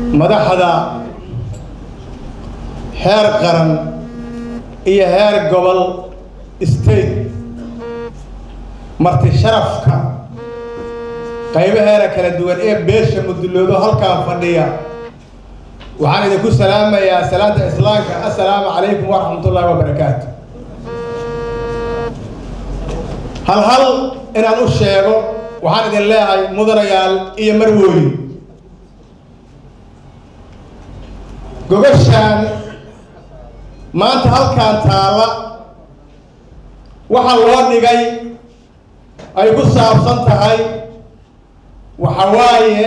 madaxda heer qaran iyo heer gobol state marti sharafka qaybaheeda kala duwan ee beesha muduloodo halkaan fadhiya waxaan idinku salaamayaa salaanta islaamka assalaamu calaykum waraxmatullaahi wabarakaatu hal hal inaan u sheego waxaan idin leeyahay mudanayaal iyo marwooyin gogashaan maanta halkaan taalla waxa loo dhigay ay ku saabsan tahay waxa waaye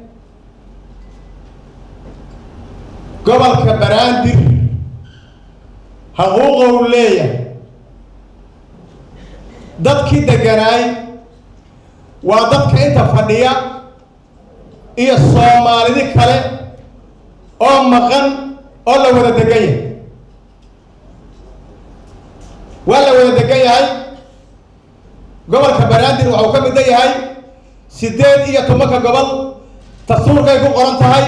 gobolka baraandir xuquuqou leeyahay dadkii degganaay waa dadka inta fadhiya iyo soomaalidi kale oo maqan oo la wada degan yahay waa la wada degan yahay gobolka banaadir waxuu ka midda yahay siddeed iyo tobanka gobol dastuurkay ku qoran tahay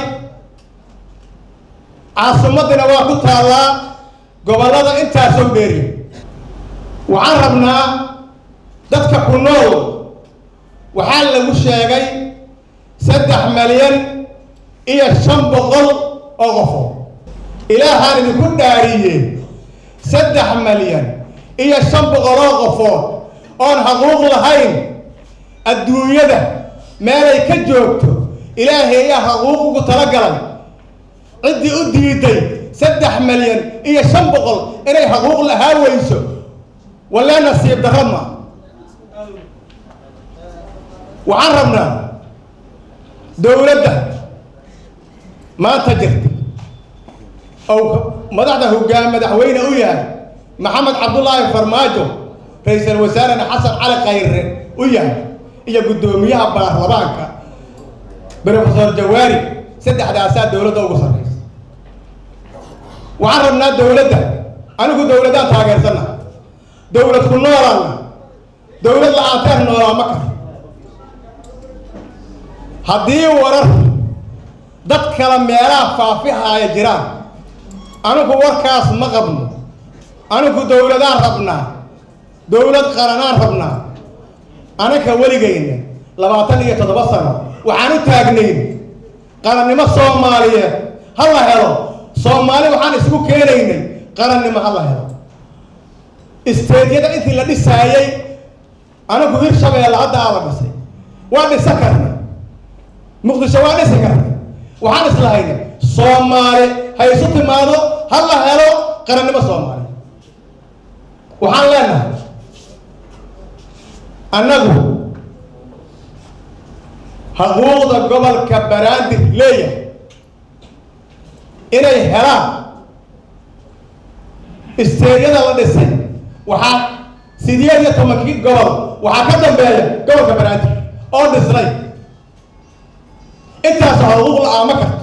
caasimadina waa ku taallaa gobollada intaasoo dheeri waxaan rabnaa dadka ku nool waxaa lagu sheegay saddex malyan iyo shan boqol oo qofo ilaahaan idinku dhaariye saddex malyan iyo shan boqol oo qofood oon xaquuq lahayn adduunyada meelay ka joogto ilaahay ayaa xaquuq ugu talagalay ciddii u diiday saddex malyan iyo shan boqol inay xaquuq lahaa weyso walee nasiib darro ma waxaan rabnaa dowladda maanta jirta ou madaxda hoggaan madaxweyne u yahay maxamed cabdullaahi farmaajo ra-iisul wasaarena xasan cali khayre u yahay iyo guddoomiyaha baarlamaanka brofesor jawaari saddexdaasaa dowladda ugu sarraysa waxaan rabnaa dowladda anigu dowladdaan taageersanna dowlad ku noolaana dowlad la-aanteer noolaa ma karo haddii warar dad kale meelaha faafihaaya jiraan anigu warkaas ma qabno anigu dowladaan rabnaa dowlad qaranaan rabnaa anaka weligayna labaatan iyo toddoba sano waxaan u taagnayn qarannimo soomaaliyeed ha la helo soomaali waxaan isku keenaynay qarannimo ha la helo isteedyada intii la dhisaayey anigu hirshabeelle hadda aa la dhisay waa dhisa karna muqdisho waa dhisi karna waxaan islahayna soomaali ha isu timaado ha la helo qarannimo soomaali waxaan leenahay annagu xuquuqda gobolka baraandir leeyahay inay helaan isteedyada la dhisay waxaa sideed iyo tobankii gobol waxaa ka dambeeya gobolka baraandir oo dhisnay intaas xuquuq la-aama karto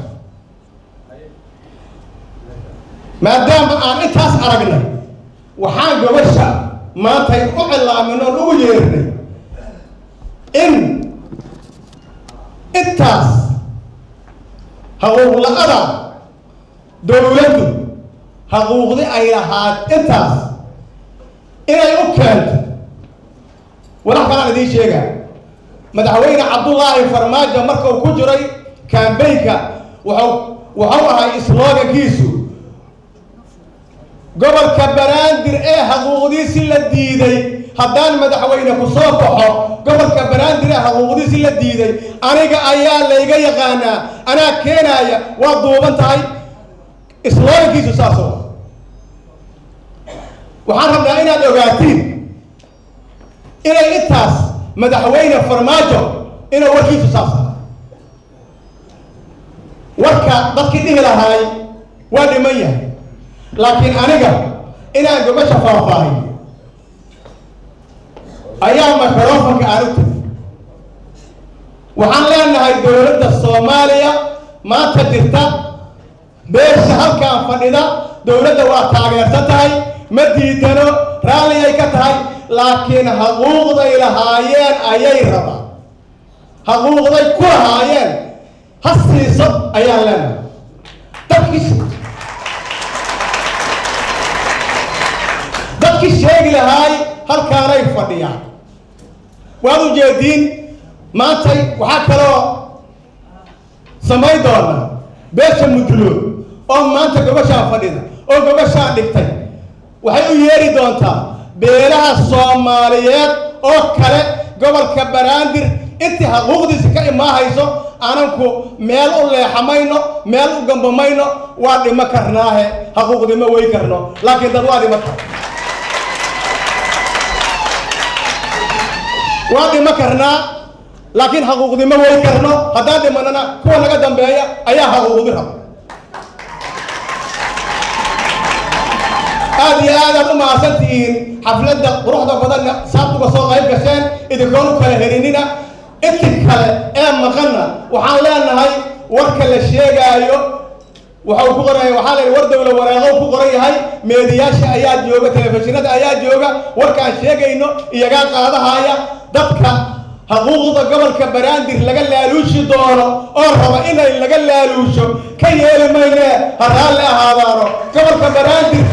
maadaama aan intaas aragnay waxaan gobasha maantay u cilaamin oon ugu yeernay in intaas xuquuq la-ada dowladdu xuquuqdi ay lahaad intaas inay u keento walax kalaan idiin sheegaa madaxweyne cabdullaahi farmaajo marka uu ku jiray kambaynka wuxuu wuxuu ahay slogankiisu gobolka baraandir ee xuquuqdiisi la diiday haddaan madaxweyne ku soo baxo gobolka baraandir ee xuquuqdiisi la diiday aniga ayaa layga yaqaanaa anaa keenaaya waa duuban tahay slogankiisu saasoo waxaan rabnaa inaad ogaatiin inay intaas madaxweyne farmaajo inuu warkiisu saas aha warka dadkii dhihi lahaay waa dhiman yahay laakiin aniga inaan gobasha faahfaahiyo ayaa microfonka aan u tegi waxaan leenahay dowladda soomaaliya maanta jirta beesha halkaan fadhida dowladda waa taageersan tahay ma diidano raalli ay ka tahay laakiin xuquuqday lahaayeen ayay rabaan xuquuqday ku lahaayeen ha siiso ayaan leenahay dadkii dadkii sheegi lahaay halkaanay fadhiyaan waad ujeediin maantay waxaa kaloo samayn doona beesha mudluud oo maanta gobashaan fadhida oo gobashaan dhigtay waxay u yeeri doontaa beelaha soomaaliyeed oo kale gobolka banaadir intii xuquuqdiisa ka imaahayso ananku meel u leexamayno meel u gambamayno waa dhimo karnaahe xuquuqdima way karno laakiin dad waa dhimo kar waa dhimo karnaa laakiin xuquuqdimo way karno haddaan dhimanana kuwa naga dambeeya ayaa xuquuqdi raba aad iyo aad aad u mahadsan tihiin xafladda quruxda badanna saad uga soo qayb gasheen idinkoon u kala herinina inti kale ee maqanna waxaan leenahay warka la sheegaayo waxau ku qoran waxaa la war dawla wareeqow ku qoran yahay meediyaasha ayaa jooga telefishinada ayaa jooga warkaan sheegayno iyagaa qaadahaya dadka xuquuqda gobolka banaadir laga laaluushi doono oo raba inay laga laaluusho ka yeeli maynee ha raalli ahaadaano gobolka banaadir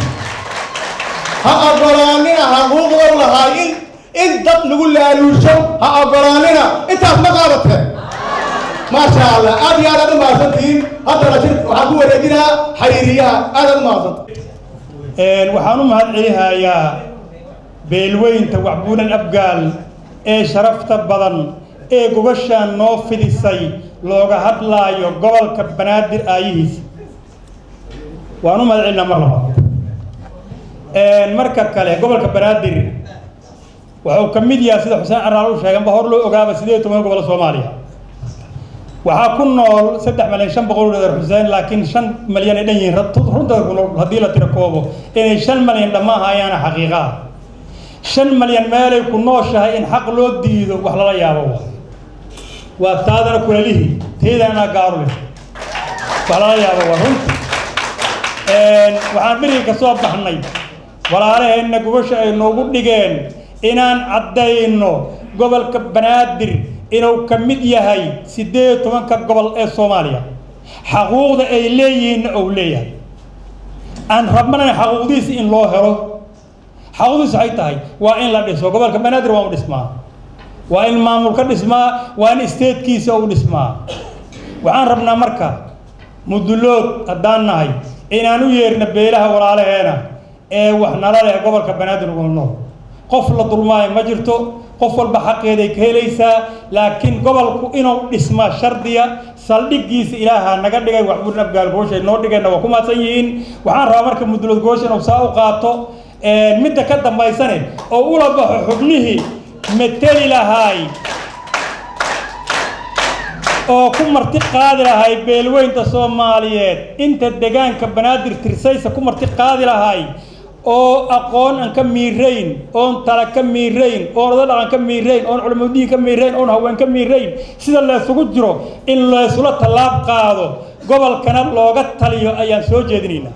ha ogolaanina xuquuqdow lahaay in in dad lagu laaluusho ha ogolaanina intaas ma qaadateen maasha allah aad iyo aad aad u mahadsantihiin haddana shir waxaan ku wareejinaa xayiriyaha aad aad u mahadsanta waxaan u mahad celihayaa beelweynta waxbuunan abgaal ee sharafta badan ee gobashaan noo fidisay looga hadlaayo gobolka banaadir aayihiisa waan u mahad celinaa mar labaad marka kale gobolka banaadir wuxuu ka mid yahay sida xuseen caraal u sheeganba hor loo ogaaba sideed iyo toban gobol soomaaliya waxaa ku nool saddex malyan shan boqol dheer xuseen laakiin shan malyan ay dhan yihiin runta ku nool haddii la tiro koobo inay shan malyan dhamaahayaana xaqiiqa ah shan malyan meelay ku nooshahay in xaq loo diido wax lala yaabo wa waa taadana kulalihii teydana gaaru leh wax lala yaabo waa runta waxaan beriga ka soo baxnay walaalaheenna gobasha ay noogu dhigeen inaan caddayno gobolka banaadir inuu ka mid yahay siddeed iyo tobanka gobol ee soomaaliya xaquuqda ay leeyihiinna ou leeyahay aan rabnana xaquuqdiisi in loo helo xaquuqdiisu waxay tahay waa in la dhiso gobolka banaadir waa u dhismaa waa in maamul ka dhismaa waa in isteedkiisa u dhismaa waxaan rabnaa marka mudulood haddaan nahay inaan u yeerna beelaha walaalaheena ee wax nala leh gobolka banaadir ugu nool qof la dulmaayo ma jirto qof walba xaqeeday ka helaysaa laakiin gobolku inuu dhismaa shardiya saldhiggiisa ilaaha naga dhigay waxbuurin abgaal gooshay noo dhigeenna waa ku mahadsan yihiin waxaan rabaa marka mudulood goosha inuu saa u qaato midda ka dambaysane oo ula baxo xubnihii mateli lahaay oo ku marti qaadi lahay beelweynta soomaaliyeed inta degaanka banaadir tirsaysa ku marti qaadi lahay oo aqoon aan ka miirayn oon tala ka miirayn oon oda dhaqan ka miirayn oon culimudiin ka miirayn oon haween ka miirayn sida laysugu jiro in laysula tallaab qaado gobolkana looga taliyo ayaan soo jeedinaynaa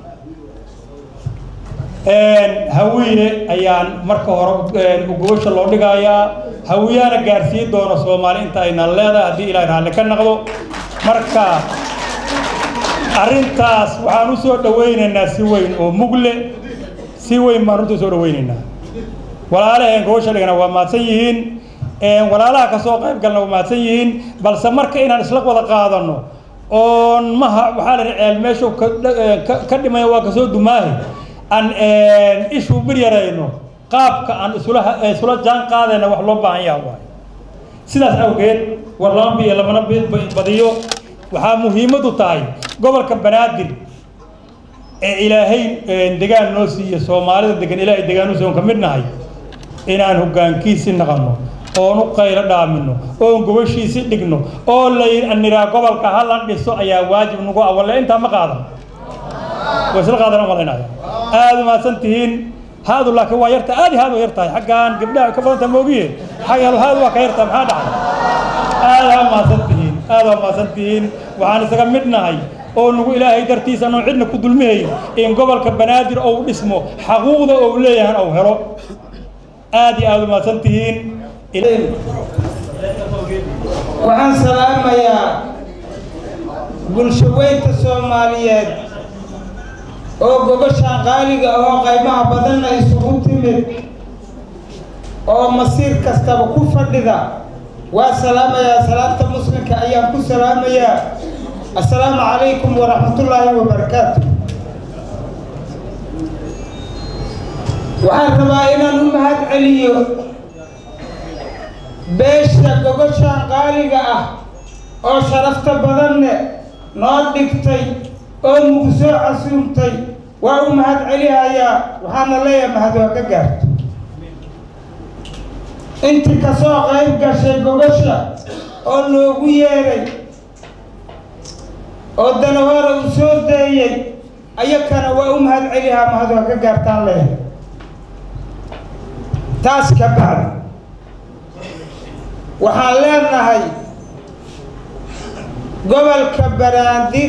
hawiye ayaan marka hore gobasha loo dhigayaa hawiyaana gaarsiin doona soomaali inta ayna leedahay haddii ilahay raalli ka naqdo marka arrintaas waxaan u soo dhawaynaynaa si weyn oo mugle si weyn baan runta soo dhawaynaynaa walaalaheen gobasha dhigana waa mahadsan yihiin walaalaha kasoo qayb galna waa mahadsan yihiin balse marka inaan isla wada qaadano oon maha waxaa la ceel meeshu ka dhimaya waa kasoo dumaahe aan ishuu bir yarayno qaabka aan isula isula jaan qaadayna wax loo baahan yaha waay sidaas awgeed war lama biyo lamana badiyo waxaa muhiimadu tahay gobolka banaadir ee ilaahay degaan noo siiya soomaalida degan ilaahay degaanuusi oon ka mid nahay inaan hoggaankiisi naqanno oon u qaylo dhaamino oon gobashiisi dhigno oo la niraa gobolka ha la dhiso ayaa waajib nagu ah walle intaa ma qaadan way isla qaadan umalaynaya aada u mahadsan tihiin haadu laakiin waa yarta aad iyo haad u yar tahay xaggaan gabdhaha ka badanta moogiye xagga haad waa ka yartaa maxaa dhacay aada ha mahadsan tihiin aada ha mahadsan tihiin waxaan isaga mid nahay oo nagu ilaahay dartiisa anoon cidna ku dulmihayn in gobolka banaadir ou dhismo xaquuqda ou leeyahan ou helo aad iyo aada u mahadsan tihiin waxaan salaamayaa bulsho weynta soomaaliyeed oo gogoshaan qaaliga oo qaymaha badanna isugu timid oo masiir kastaba ku fadhida waa salaamayaa salaamta muslimka ayaan ku salaamayaa assalaamu calaykum waraxmatullaahi wabarakaatu waxaan rabaa inaan u mahad celiyo beesha gogoshaan qaaliga ah oo sharafta badanne noo dhigtay oo nugu soo casuumtay waa u mahad celihayaa waxaana leeyahay mahad waa ka gaarto intii kasoo qayb gashay gogosha oo loogu yeeray oo danahoora uu soo deeyey ayakana waa u mahad celihaa mahad waa ka gaartaan leeyahay taas ka bacdi waxaan leenahay gobolka baraandir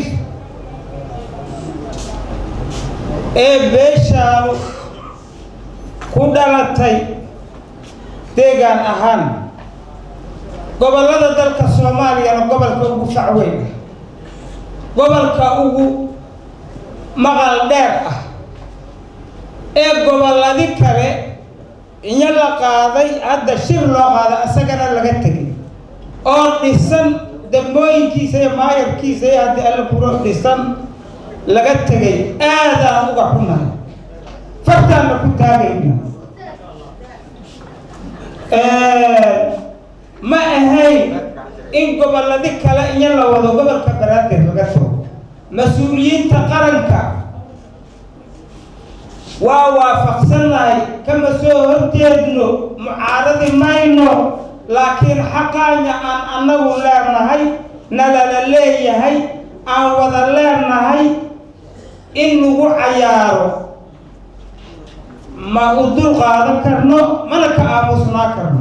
ee beeshaanu ku dhalatay deegaan ahaan gobollada dalka soomaaliyana gobolka ugu facweyn ah gobolka ugu maqal dheer ah ee gobolladi kale inyo la qaaday hadda shir loo qaaday asagana laga tegay oo dhisan dambooyinkiisa iyo maayarkiisa iyo haddii alla kuro dhisan laga tegay aadaan uga xunahay fartaanna ku taagayna ma ahayn in gobolladi kale inyo la wado gobolka banaadir laga tago mas-uuliyiinta qaranka waa waafaqsannahay kama soo horjeedno mucaaradi mayno laakiin xaqaanya aan annagu leenahay nalala leeyahay aan wada leenahay in lagu cayaaro ma u dul qaadan karno mana ka aamusnaa karno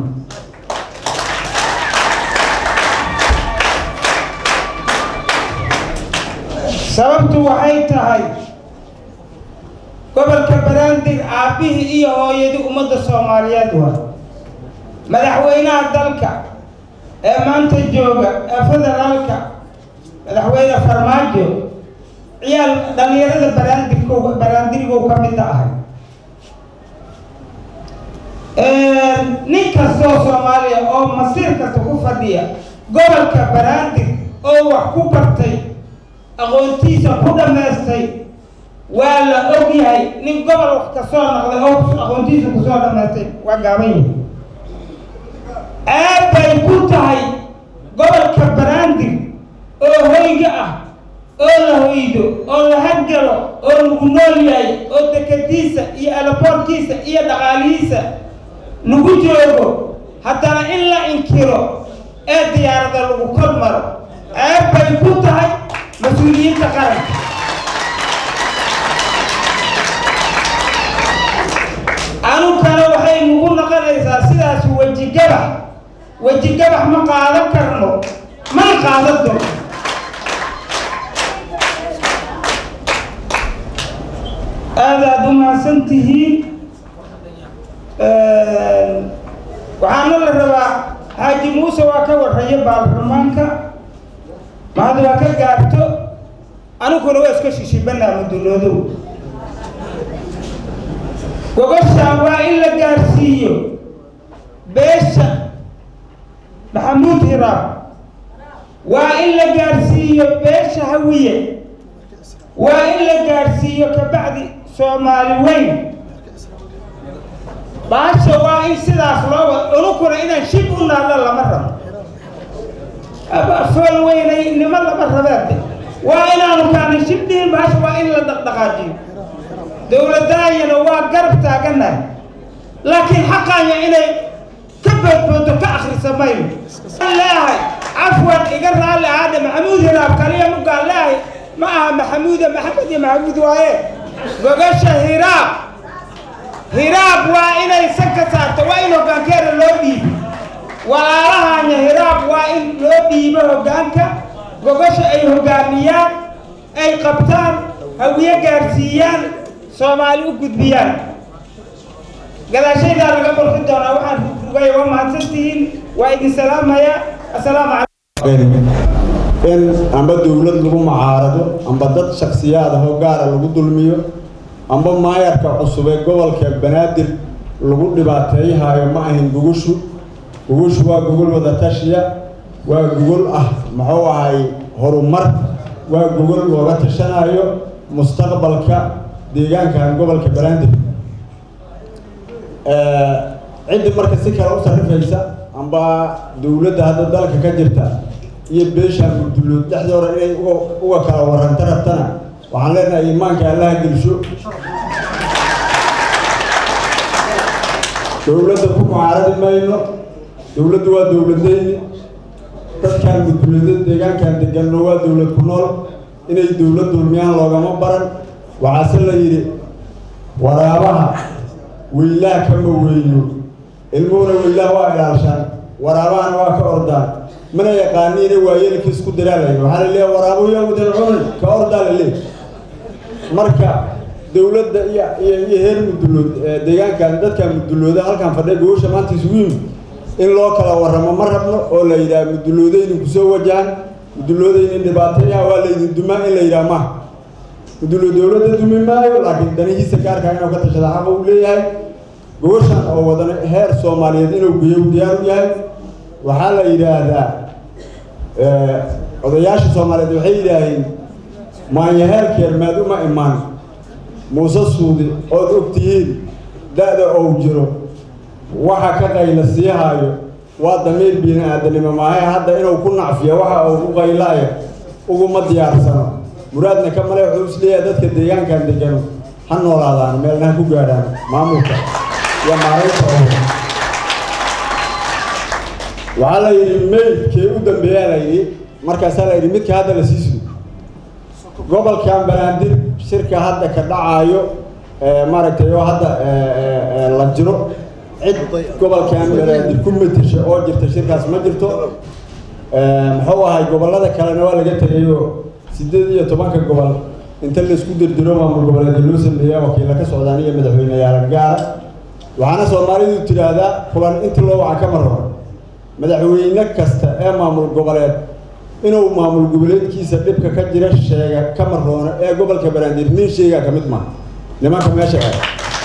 sababtu waxay tahay gobolka banaadir aabbihii iyo hooyadii ummadda soomaaliyeed waa madaxweynaha dalka ee maanta jooga ee federaalka madaxweyne farmaajo ciyaal dhalinyarada baraandirko baraandirigow ka mid ahay nin kastoo soomaaliya oo masiir kasta ku fadhiya gobolka baraandir oo wax ku bartay aqoontiisa ku dhammaystay waa la og yahay nin gobol wax kasoo naqday oo aqoontiisa kusoo dhammaystay waa gaaban yahay aad bay ku tahay gobolka baraandir oo hoyga ah oo la hoydo oo la hadgalo oo lagu nool yahay oo dekadiisa iyo alaboorkiisa iyo dhaqaalihiisa lagu joogo haddana in la inkiro ee diyaarada lagu kor maro ceeb bay ku tahay mas-uuliyiinta qaranka anugana waxay nagu noqonaysaa sidaas wejigabax wejigabax ma qaadan karno mana qaadan doono aadaad u mahadsan tihiin waxaana la rabaa xaaji muuse waa ka warrayo baarlamaanka mahad waa ka gaarto aniguna waa iska shishibanaa muduloodow gogoshaan waa in la gaarsiiyo beesha maxamuud hiraab waa in la gaarsiiyo beesha hawiye waa in la gaarsiiyo kabacdi soomaali weyn baasha waa in sidaas loo wad unukuna inaan shib u naadho lama rabo fool weynay nimo lama rabeede waa inaanu kaani shib dhihin baasha waa in la dhaqdhaqaajiyo dowladdaayana waa garab taaganahay laakiin xaqaanya inay ka boodboodo ka akrisa mayno leeyahay cafwan iga raalli ahaadhe maxamuud hiraab kaliya mugaan leeyahay ma aha maxamuuda maxamed iyo maxamuud waaye gogasha hiraab hiraab waa inay san ka saarto waa in hoggaankeeda loo dhiibo walaalahanya hiraab waa in loo dhiibo hoggaanka gogasha ay hoggaamiyaan ay qabtaan hawiye gaarsiiyaan soomaali u gudbiyaan gadaashaydaa laga barki doonaa waxaan rugay waa mahadsantihiin waa idin salaamayaa assalaamu calaykum in amba dowlad lagu macaarado amba dad shaksiyaad ah oo gaara lagu dulmiyo amba maayarka cusub ee gobolka banaadir lagu dhibaateeyahayo ma ahin gugushu gugushu waa gogol wada tashiya waa gogol ah muxuu ahay horumar waa gogol looga tashanayo mustaqbalka deegaankan gobolka banaadir ciddi marka si kale u sarrifaysa amba dowladda hadda dalka ka jirta iyo beesha mudullood dhexdooda inay uga kala warranto rabtana waxaan leenahay iimaanka allaha gelsho dowladda ku mucaaradi mayno dowladdu waa dowladayni dadkan mudulloodad deegaankan deganno waa dowlad ku nool inay dowlad dulmiyaan loogama baran waxaase la yidhi waraabaha weylaha kama weyno ilmuhuna weylaha waa ilaalshaan waraabahana waa ka ordaan mana yaqaaniina waayeelkii isku diraalayno waxaa la leeyahay waraabuya wadan cunin ka ordaa la leey marka dowladda iyo iyo iyo heer mudullood deegaankan dadkan mudullooda halkan fadhiya gogosha maanta isugu yimid in loo kala warramo ma rabno oo la yidhaha mudulloodaynin kusoo wajahan mudulloodaynin dhibaateeyaha waa laydin dumaa in la yidhaha maha mudullo dowladda dumi maayo laakiin danihiisa gaarkaa inuu ka tashada xaqa uu leeyahay gogoshan oo wadana heer soomaaliyeed inuu geeyo diyaar u yahay waxaa la yidhaahdaa odayaasha soomaaliyeed waxay yidhaaheen maanyaheelkeer maad uma imaan muuse suudi ood og tihiin da-da ou jiro waxa ka qayla sii haayo waa damiir biini aadanimo maahe hadda inuu ku nacfiyo waxa uu ku qaylaayo uguma diyaarsano muraadna ka male wuxuu is leeyahay dadka deegaankan degano ha noolaadaan meelna ha ku gaadhaan maamulka iyo maaraynta oo waxaa la yidhi maydkee u dambeeyaa la yidhi markaasaa la yidhi midka hadda la sii sugo gobolkan banaadir shirka hadda ka dhacaayo maaragtay oo hadda la jiro cid gobolkan banaadir ku matasha oo jirta shirkaas ma jirto muxuu ahay gobollada kalena waa laga tegayo siddeed iyo tobanka gobol inta laisku dirdiro maamul goboleedka loo sameeya wakiilla ka socdaan iyo madaxweyneyaala gaara waxaana soomaalidu tidhaahdaa kulan inta loo waca ka marro madaxweyne kasta ee maamul goboleed inuu maamul goboleedkiisa dhibka ka jira sheega ka maroono ee gobolka banaadir nin sheegaa ka mid maaha nimanka meesha ah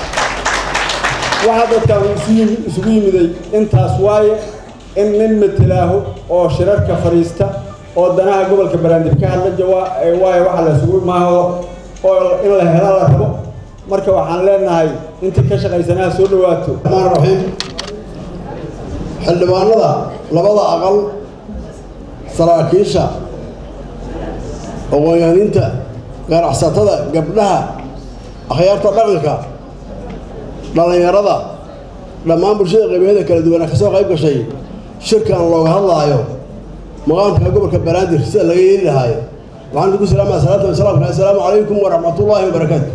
waxaa dadkan isu yimi isugu yimiday intaas waaye in nin matelaaho oo shirarka fadhiista oo danaha gobolka banaadir ka hadla jawaa waayo waxa la isugu maaha oo in la helo la rabo marka waxaan leenahay intii ka shaqaysanaha soo dhawaato raxmaan raxiim xildhibaanada labada aqal saraakiisha aqoon-yahaninta ganacsatada gabdhaha akhyaarta dhaqanka dhallinyarada dhammaan bulshada qaybaheeda kala duwana ka soo qayb gashay shirkan looga hadlaayo maqaamka gobolka banaadir sida laga yeeli lahaayo waxaan ugu salaamaya salaatu wasalaamka assalaamu calaykum waraxmatullaahi wabarakaatu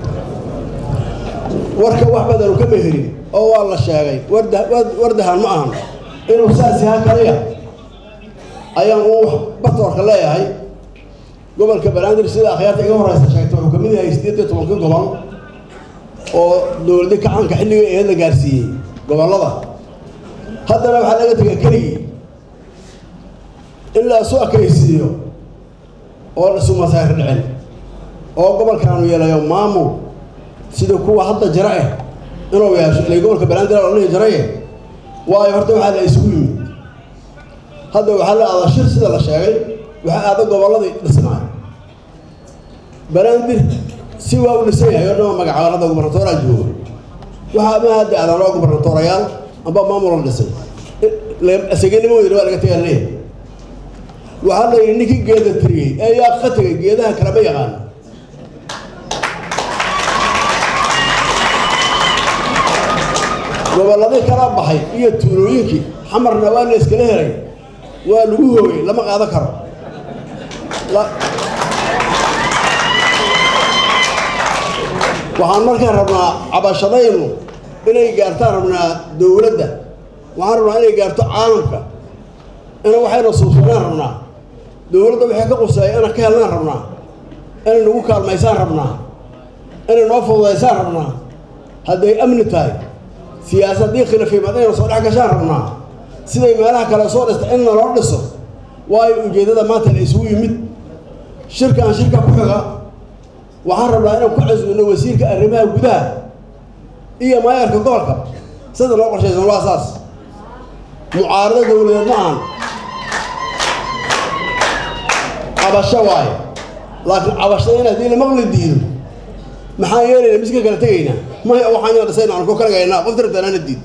warka wax badanu ka meherin oo waa la sheegay wardahan ma ahan inuu saas yahaa kaliya ayaan uu batoorka leeyahay gobolka banaadir sida akhyaarta iga horeysa sheegtay wuxuu kamid yahay siddeed iyo tobanka gobol oo dowladi kacaanka xilliga eed la gaarsiiyey gobollada haddana waxaa laga tegay keligii in la isu akaysiiyo oo isu masaahir dhicin oo gobolkaanu yeelayo maamul sida kuwa hadda jira eh inuu yeesho ilay gobolka banaadir la dhihi jiraye waayo horta waxaa la isugu yimid hadda waxaa la aadaa shir sida la sheegay waxaa aada gobolladii dhisnaay banaadir si waa u dhisan yahay oo dhama magacaban hadda gubernatooraa jooga waxaa ma hadda aadan loo gubernatoorayaal amba maamul la dhisay asagenimoodina waa laga tagaa leeyahay waxaa la yidhi ninkii geeda tiriyey ee yaa ka tegay geedaha kalama yaqaan gobolladii kala baxay iyo tuulooyinkii xamarna waa la iskala helay waa lagu hoogay lama qaadan karo waxaan markaan rabnaa cabashadaynu inay gaartaan rabnaa dowladda waxaan rabnaa inay gaarto caalamka ina waxayna suubsanaan rabnaa dowladda waxay ka quseeya inaan ka helnaan rabnaa inay nagu kaalmaysaan rabnaa inay noo fududaysaan rabnaa hadday amni tahay siyaasaddii khilaafimaad inayna soo dhex gashaan rabnaa siday meelaha kale soo dhista in naloo dhiso waayo ujeeddada maanta la isugu yimid shirkaan shirka ku xiga waxaan rabnaa inaan ku casbino wasiirka arrimaha gudaha iyo maayarka gobolka sida loo qorshaysan waa saas mucaarado dowladeed ma ahan cabasho waaye laakiin cabashada in haddii la maqli diido maxaan yeelayna miska kala tegaynaa maya waxaan yana dhisayna aan ku kalagaynaa qof tirtanaana diid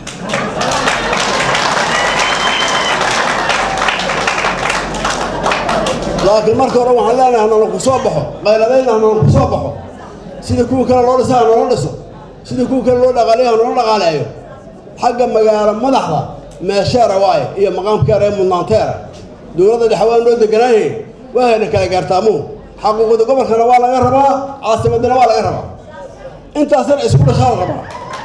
laakiin marka hore waxaan leenahay hanala ku soo baxo qayladayna hanala ku soo baxo sida kuwa kale loo dhisa hanoola dhiso sida kuwa kale loo dhaqaaleeyo hanoola dhaqaaleeyo xagga magaalo madaxda meesheera waaye iyo maqaamkeera ee mudnaanteera dowladda dhexe waa noo deganaaye waa hayna kala gaartaamuhu xaquuqda gobolkana waa laga rabaa caasimadana waa laga rabaa intaasna isku dhashaa la rabaa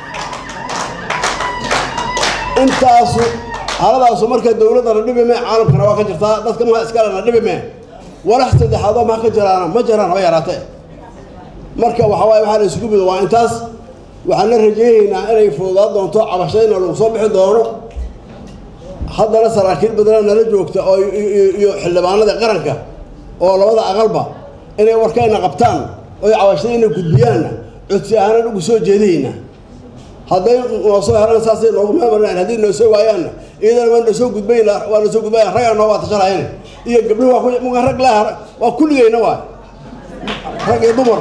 intaasu xaaladaasu marka dowladdana dhibi mee caalamkana waa ka jirtaa dadka maha iskalena dhibi mee walax saddexaadoo maha ka jiraana ma jiraan haba yaraatee marka waxa waaye waxaa la isugu mido waa intaas waxaan la rajeynaynaa inay fududaan doonto cabashadayna lagu soo bixi doono haddana saraakiil badana nala joogta oo iyo xildhibaanada qaranka oo labada aqalba inay warkayna qabtaan oy cabashadayna gudbiyaanna codsi ahaanan ugu soo jeedayna hadday noo soo helaan saasay noogu meemarnaan haddii noo soo waayaanna iyadana waa noo soo gudbayn waa noo soo gudbayan raggaa noo waa tashanayne iyo gabdhuhu waa ku muga rag laa waa kulligayna waay rag iyo dumar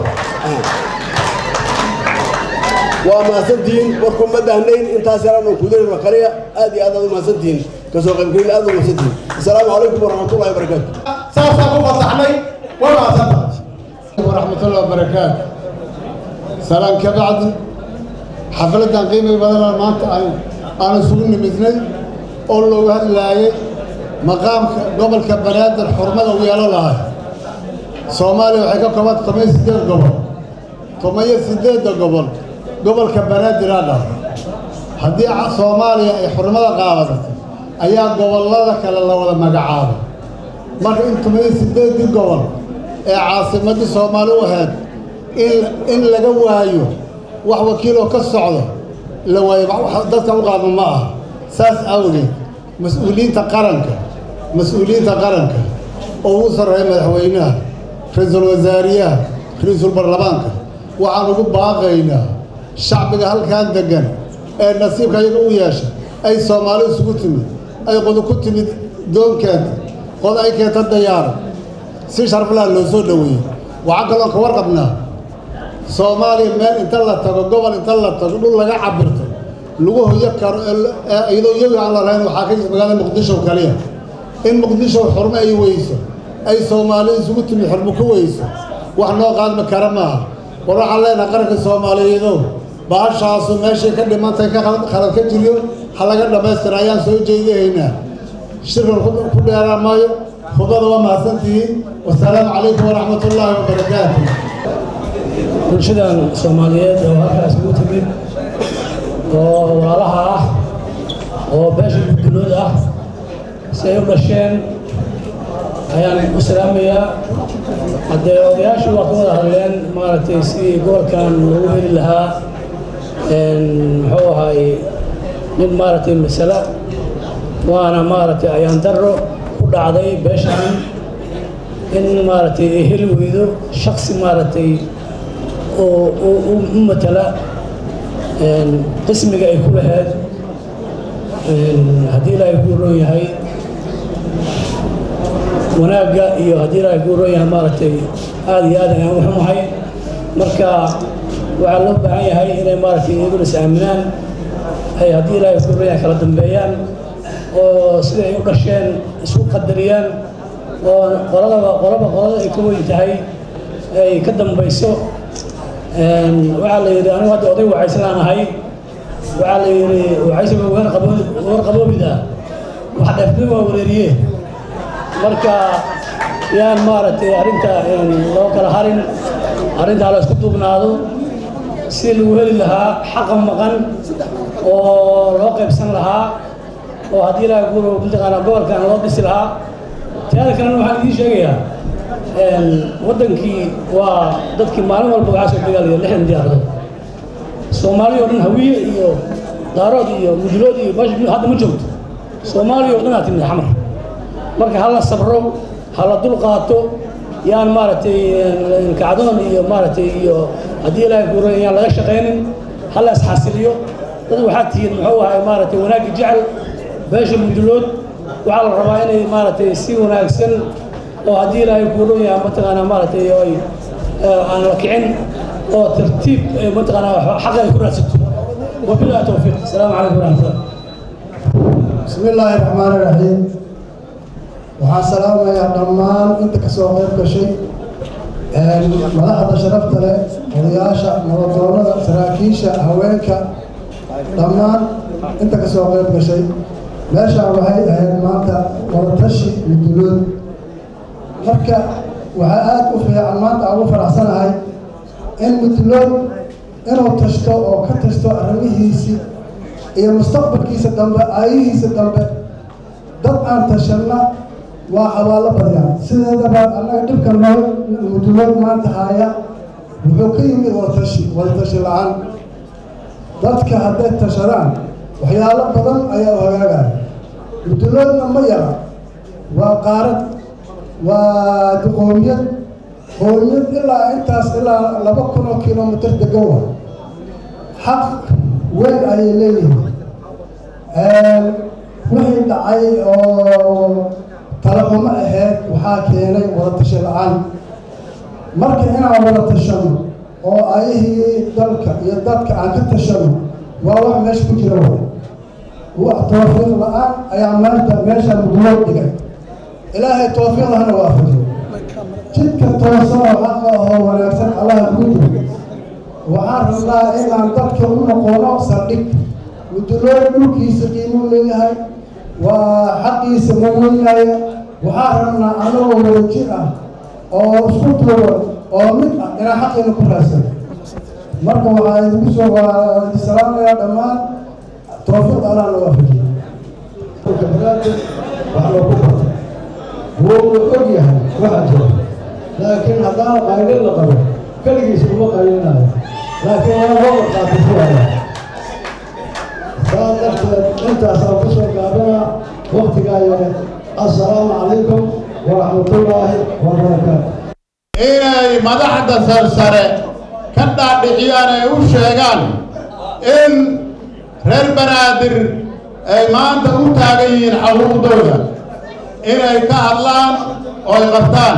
waa mahadsantihiin warku ma dahnayn intaas yaraan oo kudarin kaliya aad iyo aad aad u mahadsantihiin kasoo qaybgelin aad u mahadsantihiin asalaamu calaykum waraxmatullahi wabarakaatu saasaan ku fasaxnay waa mahadsanta ورحمة الله وبركاته سلام كبعد حفلة قيمة بدل ما أنت أنا سجن مثلي أقول له هلا مقام قبل كبنات الحرمة ويا الله صومالي وحكا كمان تميز سديد قبل تميز سديد قبل قبل كبنات درانا هدي صوماليا حرمة قابضت أيام قبل الله كلا الله ولا مقعابه marka in tumayo sideedii gobol ee caasimadii soomaali u ahayd in in laga waayo wax wakiiloo ka socdo la waayo dadka u qaadma ma aha saas awgeed mas-uuliyiinta qaranka mas-uuliyiinta qaranka oo ugu sarreeya madaxweynaha ra-iisul wasaariyaha ra-iisul baarlamaanka waxaan ugu baaqaynaa shacbiga halkan degan ee nasiibka iyaga u yeesha ay soomaali isugu timid ay qodu ku timid doonkeenta qod ay keenta dayaara si sharflaha loo soo dhoweeyey waxaan kaloon ka warqabnaa soomaaliya meel inta la tago gobol inta la tago dhul laga cabirto lagu hoyo karo iyadoo iyagu aan la lahayn waxaa ka jirta magaalada muqdisho kaliya in muqdisho xurmo ay weyso ay soomaali isugu timid xurmo ku weyso wax noo qaadma kara maaha war waxaan leenahay qaranka soomaaliyeedow bahashaasu meeshay ka dhimantay ka khalad ka jiriyo ha laga dhammaystira ayaan soo jeedahaynaa shirkan ku dheeraan maayo khudbada waa mahadsantihiin wasalaamu calaykum waraxmat ullaahi wabarakaatu bulshadan soomaaliyeed oo halkaas ugu timid oo walaalaha ah oo beesha guddulood ah si ay u dhasheen ayaan u salaamayaa haddee odayaashu waa ka wada hadleen maaragtay sidii gobolkan loogu heli lahaa muxuu ahay nin maaragtay masale waana maaragtay ayaan darro ku dhacday beeshaan in maaragtay ay heli weydo shaksi maaragtay oo u matala qismiga ay ku lahayd haddii ilaahay ku roon yahay wanaagga iyo haddii ilaahay ku roon yahay maaragtay aada iyo aad ayaan u xumahay marka waxaa loo baahan yahay inay maaragtay iyaguna is aaminaan ay haddii ilaahay ku roon yahay kala dambeeyaan oo siday ay u dhasheen isku qadariyaan oo qoladaba qolaba qolada ay ka weyn tahay ay ka dambayso waxaa la yidhi anigu hadda oday wacayslaan ahay waxaa la yidhi wacaysiga weer qaboo weer qaboobida wax dheefnimo waa wareeriye marka yaan maaragtay arrinta loo kala harin arrintaa la isku duubnaado si lagu heli lahaa xaqa maqan oo loo qaybsan lahaa oo haddii ilaaha guuro mataqaanaa gobolkan loo dhisi lahaa teada kalena waxaan idiin sheegayaa waddankii waa dadkii maalin walba waxaa soo dagaalaya lixdan diyaaradood soomaaliya oo dhan hawiye iyo daarood iyo mudulood iyo meesha hadda ma joogto soomaaliya oo dhan aa timid xamar marka hala sabro hala dul qaato yaan maaragtay kacdoon iyo maaragtay iyo haddii ilaahay kuuro yaan laga shaqaynin hala isxasiliyo dad waxaad tihiin muxuu ahay maaragtay wanaagga jecel beesha mudulood waxaa la rabaa inay maaragtay si wanaagsan oo haddii ilaahay kuuro yahay mataqaanaa maaragtay ay aan la kicin oo tartiib mataqaanaa xaqa ay ku raadsato wabillahi towfiiq asalaamu calaykum waraxmatullah بسم الله الرحمن الرحيم waxaan salaamayaa dhammaan inta ka soo qayb gashay madaxda sharafta leh odayaasha nabadoonnada saraakiisha haweenka dhammaan inta ka soo qayb gashay meeshaan waxay ahayd maanta wadatashi mudulood marka waxaa aada u fiican maanta aan u faraxsanahay in mudulood inuu tashto oo ka tashto arrimihiisii iyo mustaqbalkiisa dambe aayihiisa dambe dad aan tashanna waa xabaalo badyaan sideedaba annaga dhibka noo mudulood maanta haaya wuxuu ka yimid wadatashi wadatashi la-aan dadka hadday tashadaan waxyaalo badan ayaa u hagaagaya muduloodna ma yara waa qaarad waa qoomiyad qoomiyad ilaa intaas ilaa laba kun oo kilomitr degan wa xaq weyn ayay leeyihiin wixii dhacay oo talaxumo ahayd waxaa keenay wadatashi la-aan marka inaan wada tashano oo ayihii dalka iyo dadka aan ka tashano waa wax meesha ku jira way wax tawfiiq la-aan ayaa maanta meesha muduloo dhigay ilaahay tawfiiqdahana waafajiyo jidka toosan oo xaqa ahoo wanaagsan allaha kugu jiro waxaan rabnaa inaan dadka u noqono saldhig muduloo dhulkiisa qiimuu leeyahay waa xaqiisa ma weynaya waxaan rabnaa anagoo wadajir ah oo isku duuban oo mid ah inaan xaqiina ku raadsan marka waxaa idigu soo salaamayaa dhammaan tawfiiq allah na waafajiyo kabaraadin wax loo ku barto wuu og yahay waxa jira laakiin haddaan qaylin la qabo keligiisa uma qaylinayo laakiin waa loo warqaati fuaya saa darteed intaasaan ku soo gaabinaa waktigaa yare assalaamu calaykum waraxmatullaahi wabarakaatu inay madaxda sarsare ka dhaadhiciyaan ay u sheegaan in reer banaadir ay maanta u taagan yihiin xaquuqdooda inay ka hadlaan oo ay qabtaan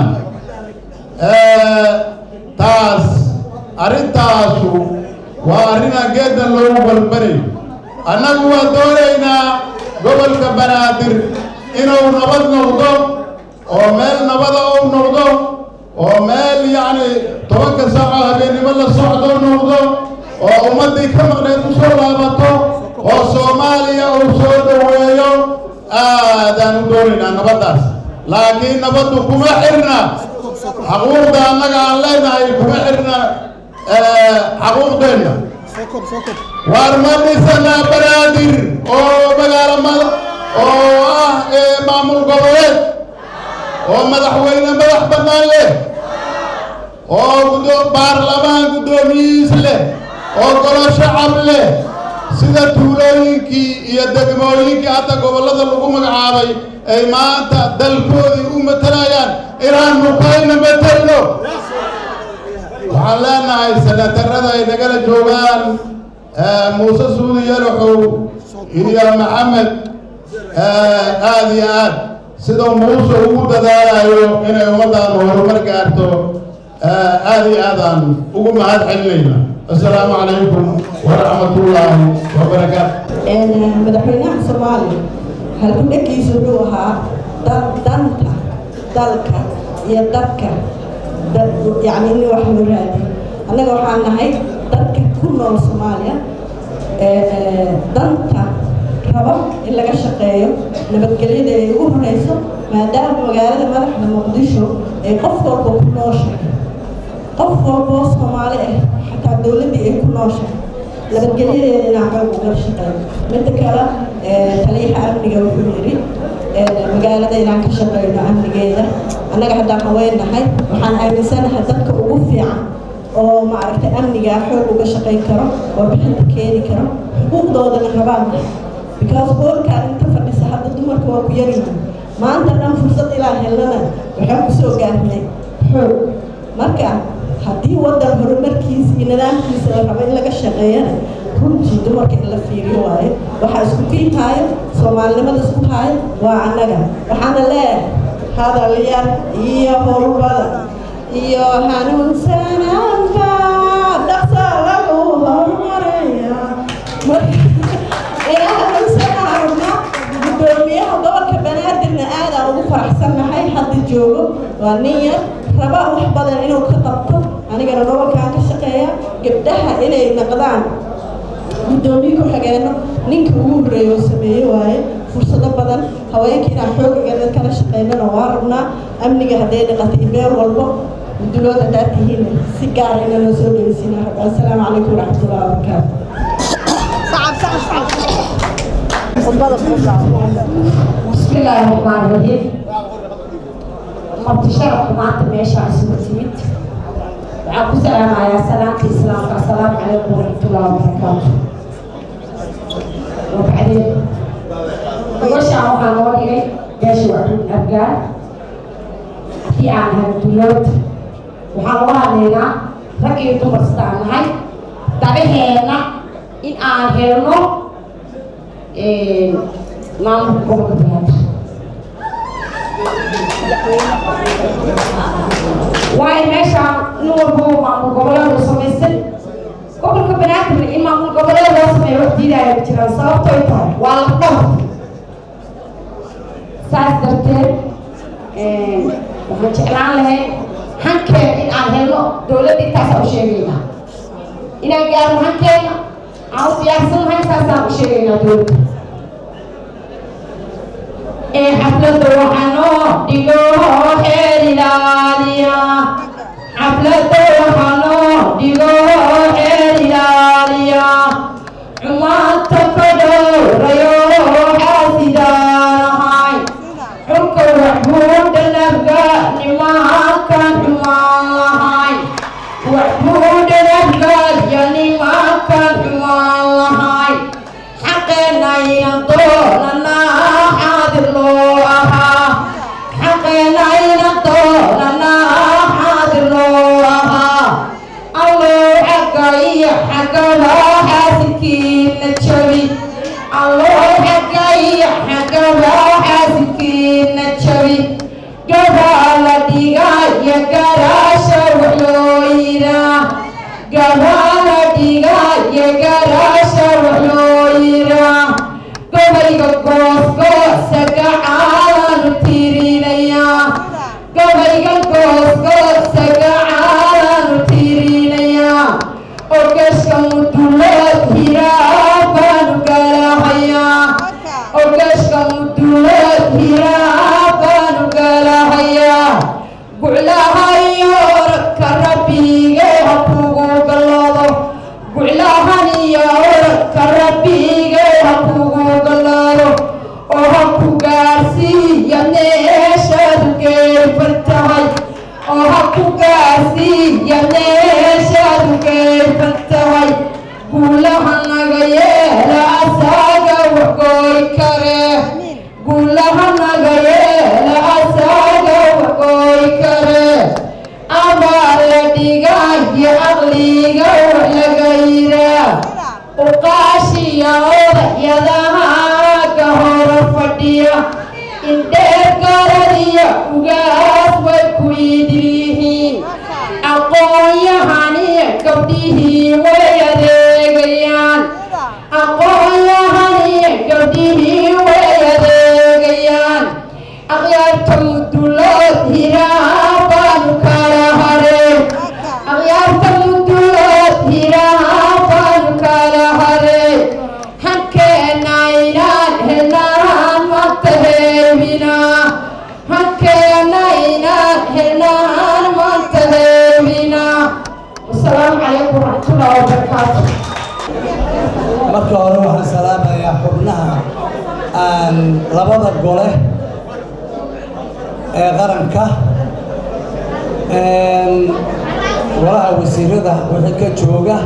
taas arrintaasu waa arrinaan geeddan loogu balbanayn annagu waan doonaynaa gobolka banaadir inuu nabad noqdo oo meel nabada u noqdo oo meel yacni tobanka saaco habeennimo la socdo noqdo oo ummaddii ka maqneed u soo laabato oo soomaaliya uu soo dhoweeyo aadaan u doonaynaa nabaddaas laakiin nabaddu kuma xirna xaquuqda annaga aan leenahay kuma xirna xaquuqdeenna waar ma dhisanaa banaadir oo magaalo mada oo ah maamul goboleed oo madaxweyne madax bannaan leh oo gudo baarlamaan guddoomiyihiis leh oo golo shacab leh sida tuulooyinkii iyo degmooyinkii hadda gobollada lagu magacaabay ay maanta dalkoodii u matalayaan inaan nukayna matelno waxaan leenahay sanatarada ay nagala joogaan muuse suudi yalaxow iyo maxamed aada iyo aad sidoo muuse ugu dadaalayo inay ummaddaanu horumar gaarto aada iyo aadaan ugu mahad celinayna assalaamu calaykum waraxmatullaahi wabarakaatu madaxweynaha soomaaliya halkudhagiisu wuxuu ahaa danta dalka iyo dadka yacni in wax loo raadiyo annaga waxaan nahay dadka ku nool soomaaliya danta rabo in laga shaqeeyo nabadgelyada ay ugu horeyso maadaama magaalada madaxda muqdisho ay qof walba ku nooshahay qof walboo soomaali ah xataa dowladdii ay ku nooshahay nabadgelyadeeda inaan xoog uga shaqeeyo midda kale taliyaha amniga wuxuu yidhi magaalada inaan ka shaqeyno amnigeeda annaga haddaan haweennahay waxaan aaminsanahay dadka ugu fiican oo maaragtay amnigaa xoog uga shaqayn karo oo bixinta keeni karo xuquuqdoodana rabaan because boolkaan inta fadhisa hadda dumarka waa ku yaryihiin maanta dhan fursad ilaa helnana waxaan kusoo gaarnay xoog marka haddii waddan horumarkiisa iyo nidaamkiisa la rabo in laga shaqeeyana runtii dumarka in la fiiriyo waaye waxaa isku kiinhaayo soomaalinimada isku haayo waa annaga waxaana leeyahay hadalyan iyo howlbada iyo hanuunsanaanba dhaqsa lagu horumaraya inaa hanuunsanaarna gudoomiyaha gobolka banaadirna aadaan ugu faraxsannahay hadda joogo waa nin yar raba wax badan inuu ka qabto anigana gobolkaan ka shaqeeya gabdhaha inay naqdaan gudoomiye ku xigeenno ninka ugu horreeya oo sameeye waaye fursado badan haweenka inaan xoogageeda kala shaqeynana waa rabnaa amniga hadday dhaqatay meel walbo gudulood haddaad tihiin si gaara ina noo soo dhegeysiina rabaa assalaamu calaykum waraxmatullahi wabarakaatu بسم الله الرحمن الرحيم مرت شرف maanta meesha isugu timid waxaan ku salaamayaa salaamta islaamka assalaamu calaykum waraxmatullahi wabarakaatu wabacdeen gabashaan waxaa noo dhigay beesha wacduun afgaan haddii aan nahay dulood waxaan uga hadlaynaa rag iyo dumar sidaan nahay dabaheena in aan helno maamulka gobolka banaadir waayo meeshaan nin walba maamul goboleed u samaysan gobolka banaadirna in maamul goboleed loo sameeyo wax diidaya ma jiraan sababto ay tahay waa lafdhabar saas darteed waxaan jeclaan lahayn hankeen in aan helno dowladda intaasaan u sheegaynaa inaan gaarno hankeena aan u diyaarsannahay saasaan u sheegaynaa dowladda xaflada waxaa noo dhigo xeer ilaaliya xaflada waxaa noo dhigo xeer ilaaliya xumaanta ka dhowrayo xaasidaanahay xulka waxbuu dhanabga nimankan xumaan lahay waxbuu dhanabga ya nimankan xumaan lahay xaqeena inan doonanaa xaadir loo ahaa xaqeena inan doonanaa xaadir loo ahaa allow xagga iyo xaggaba xaasidkiina jabi allow xagga iyo xaggaba xaasidkiina jabi gabaa la dhigaya garaasha wax loo yiraa gabaa la dhigaya garaasha wax loo yiraa gabayga goosgoosa gacaalaanu tiirinayaa gabayga goosgoosa gacaalaanu tiirinayaa ogashka mudulood hiraa baanu galahayaa ogashka mudulood hiraa baanu galahayaa guclahayo orodka rabbiga ha kugu gallado guclahan iyo orodka rabbiga ha kugu gallado oo ha ku gaarsiiya meeshaadu geefan tahay oo ha ku gaarsiiya meeshaadu geefan tahay guulaha naga yeela asaaga waxgooy karee guulaha naga yeela asaaga waxgooy karee abaa la dhigaya aqliga wax laga yiraa uqaashiya odahyadaha ka hora fadhiya indheer garadiya ugaas way ku idliyihiin aqoon-yahaniya gabdhihii way adeegayaan aqoon-yahaniya gabdhihii way adeegayaan akhyaarta mudulood hiraa baanu kala hareen akhyaarta mudulood hiraa baanu kala hareen hankeena inaan helnaan maanta heebinaa hankeena inaan helnaan maanta heebinaa wasalaamu calaykum waraxmatullahi wabarakaatu marka hore waxaan salaamayaa xubnaha aan labada gole ee qaranka golaha wasiirada wixii ka jooga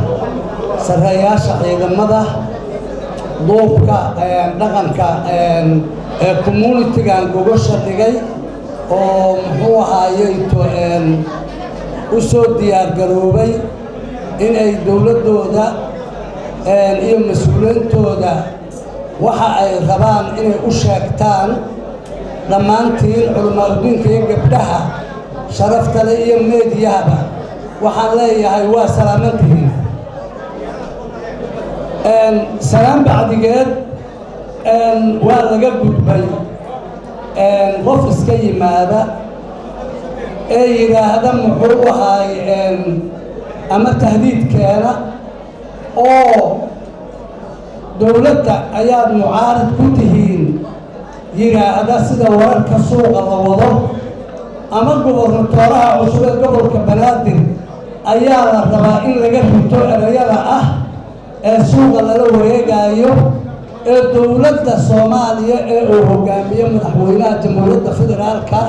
sarreeyaasha ciidamada duubka dhaqanka ee communitigan gogosha dhigay oo muxuu ahaayey to u soo diyaargaroobay inay dowladdooda iyo mas-uuliyiintooda waxa ay rabaan inay u sheegtaan dhammaantiin culimaadudiinka iyo gabdhaha sharaftale iyo meediyahaba waxaan leeyahay waa salaamantihiin salaan bacdigeed waa laga gudbay qof iska yimaada ee yidhaahda muxuu ahaay ama tahdiidkeena oo dowladda ayaad mucaarid ku tihiin yidhaahda sida wararka suuqa la wado ama gobernatooraha cusub ee gobolka banaadir ayaa la rabaa in laga rito erayada ah ee suuqa lala wareegaayo ee dowladda soomaaliya ee uu hogaamiyo madaxweynaha jamhuuriyadda federaalka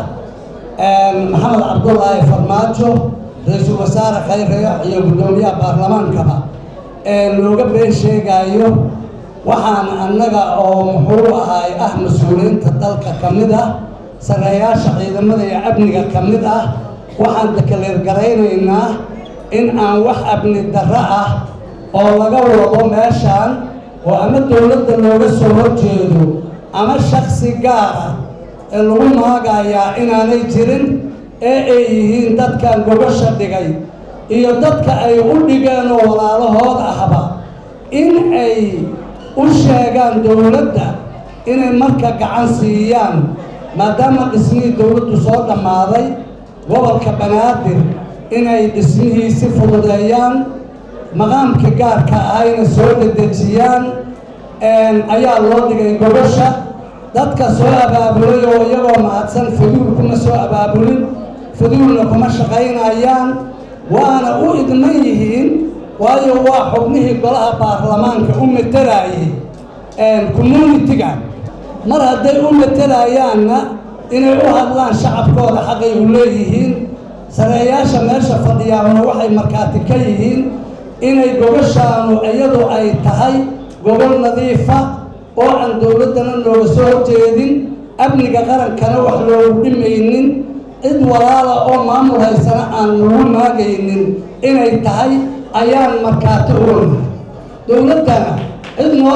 maxamed cabdulaahi farmaajo ra-iisul wasaare khayre iyo guddoomiyaha baarlamaankaba ee looga been sheegaayo waxaan annaga oo muxuu ahaay ah mas-uuliyiinta dalka ka mid ah sarreeyaasha ciidamada iyo amniga ka mid ah waxaan dekaleergaraynaynaa in aan wax amni darro ah oo laga wado meeshaan oo ama dowladda looga soo horjeedo ama shaksi gaar ah ee lagu maagayaa inaanay jirin ee ay yihiin dadkan gogosha dhigay iyo dadka ay u dhigeen oo walaalahood ahba in ay u sheegaan dowladda inay marka gacan siiyaan maadaama dhismihii dowladdu soo dhammaaday gobolka banaadir inay dhismihiisi fududeeyaan maqaamka gaarka ahayna soo dedejiyaan ayaa loo dhigay gogosha dadka soo abaabulay oo iyagoo mahadsan faduul kuma soo abaabulin faduulna kuma shaqaynayaan waana u idman yihiin waayo waa xubnihii golaha baarlamaanka u matelaayay communitiga mar hadday u matelayaanna inay u hadlaan shacabkooda xaqay u leeyihiin sareeyaasha meesha fadhiyaabna waxay markhaati ka yihiin inay gogoshaanu iyadu ay tahay gobol nadiifa oo aan dowladdana nooga soo horjeedin amniga qarankana wax loogu dhimaynin cid walaala oo maamul haysana aan lagu maagaynin inay tahay ayaan markhaati uona dowladdana cid noo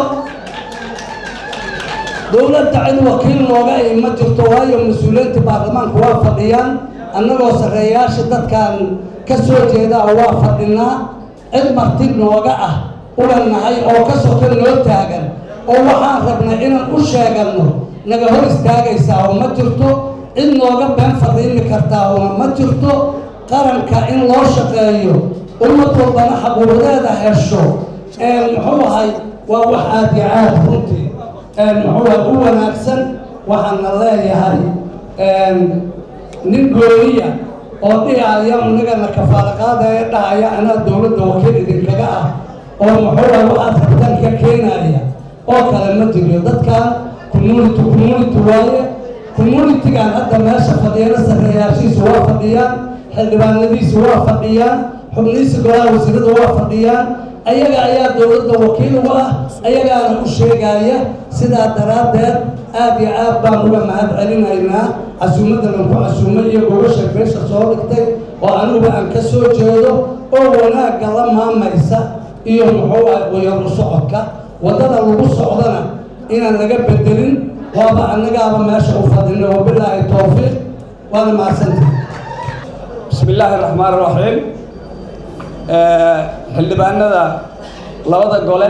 dowladda cid wakiil nooga ay ma jirto waayo mas-uuliyiinta baarlamaanka waa fadhiyaan annagoo sarreeyaasha dadkan ka soo jeedaa waa fadhinaa cid marti nooga ah uga nahay oo ka soka noo taagan oo waxaan rabnay inaan u sheeganno naga hor istaagaysaa oo ma jirto cid nooga been fariimi kartaa oo ma jirto qaranka in loo shaqeeyo ummad walbana xaquuqdeeda hesho muxuu ahay waa wax aad iyo aad runtii muxuu ahay u wanaagsan waxaana leeyahay nin gooniya oo dhihaya inagana kafaalaqaadaya dhahaya anaa dowladda wakiil idinkaga ah oo muxuu ahay waxaad rabtaan ka keenaya oo kale ma jiro dadkan community community waaye communitigan hadda meesha fadhiyana sarreeyaashiisu waa fadhiyaan xildhibaanadiisu waa fadhiyaan xubnihiisa golaha wasiirada waa fadhiyaan ayaga ayaa dowladda wakiil uga ah ayagaana u sheegaya sidaa daraaddeed aad iyo aad baan uga mahad celinaynaa casuumadda lanku casuumay iyo gogosha meesha soo dhigtay oo aniguba aan ka soo jeedo oo wanaagga la maamaysa iyo muxuu ah wayaru socodka waddada lagu socdana inaan laga bedelin waaba annagaaba meesha u fadhino wabilaahi towfiiq waana mahadsantahay bismi illaahi araxmaan iraxiim xildhibaanada labada gole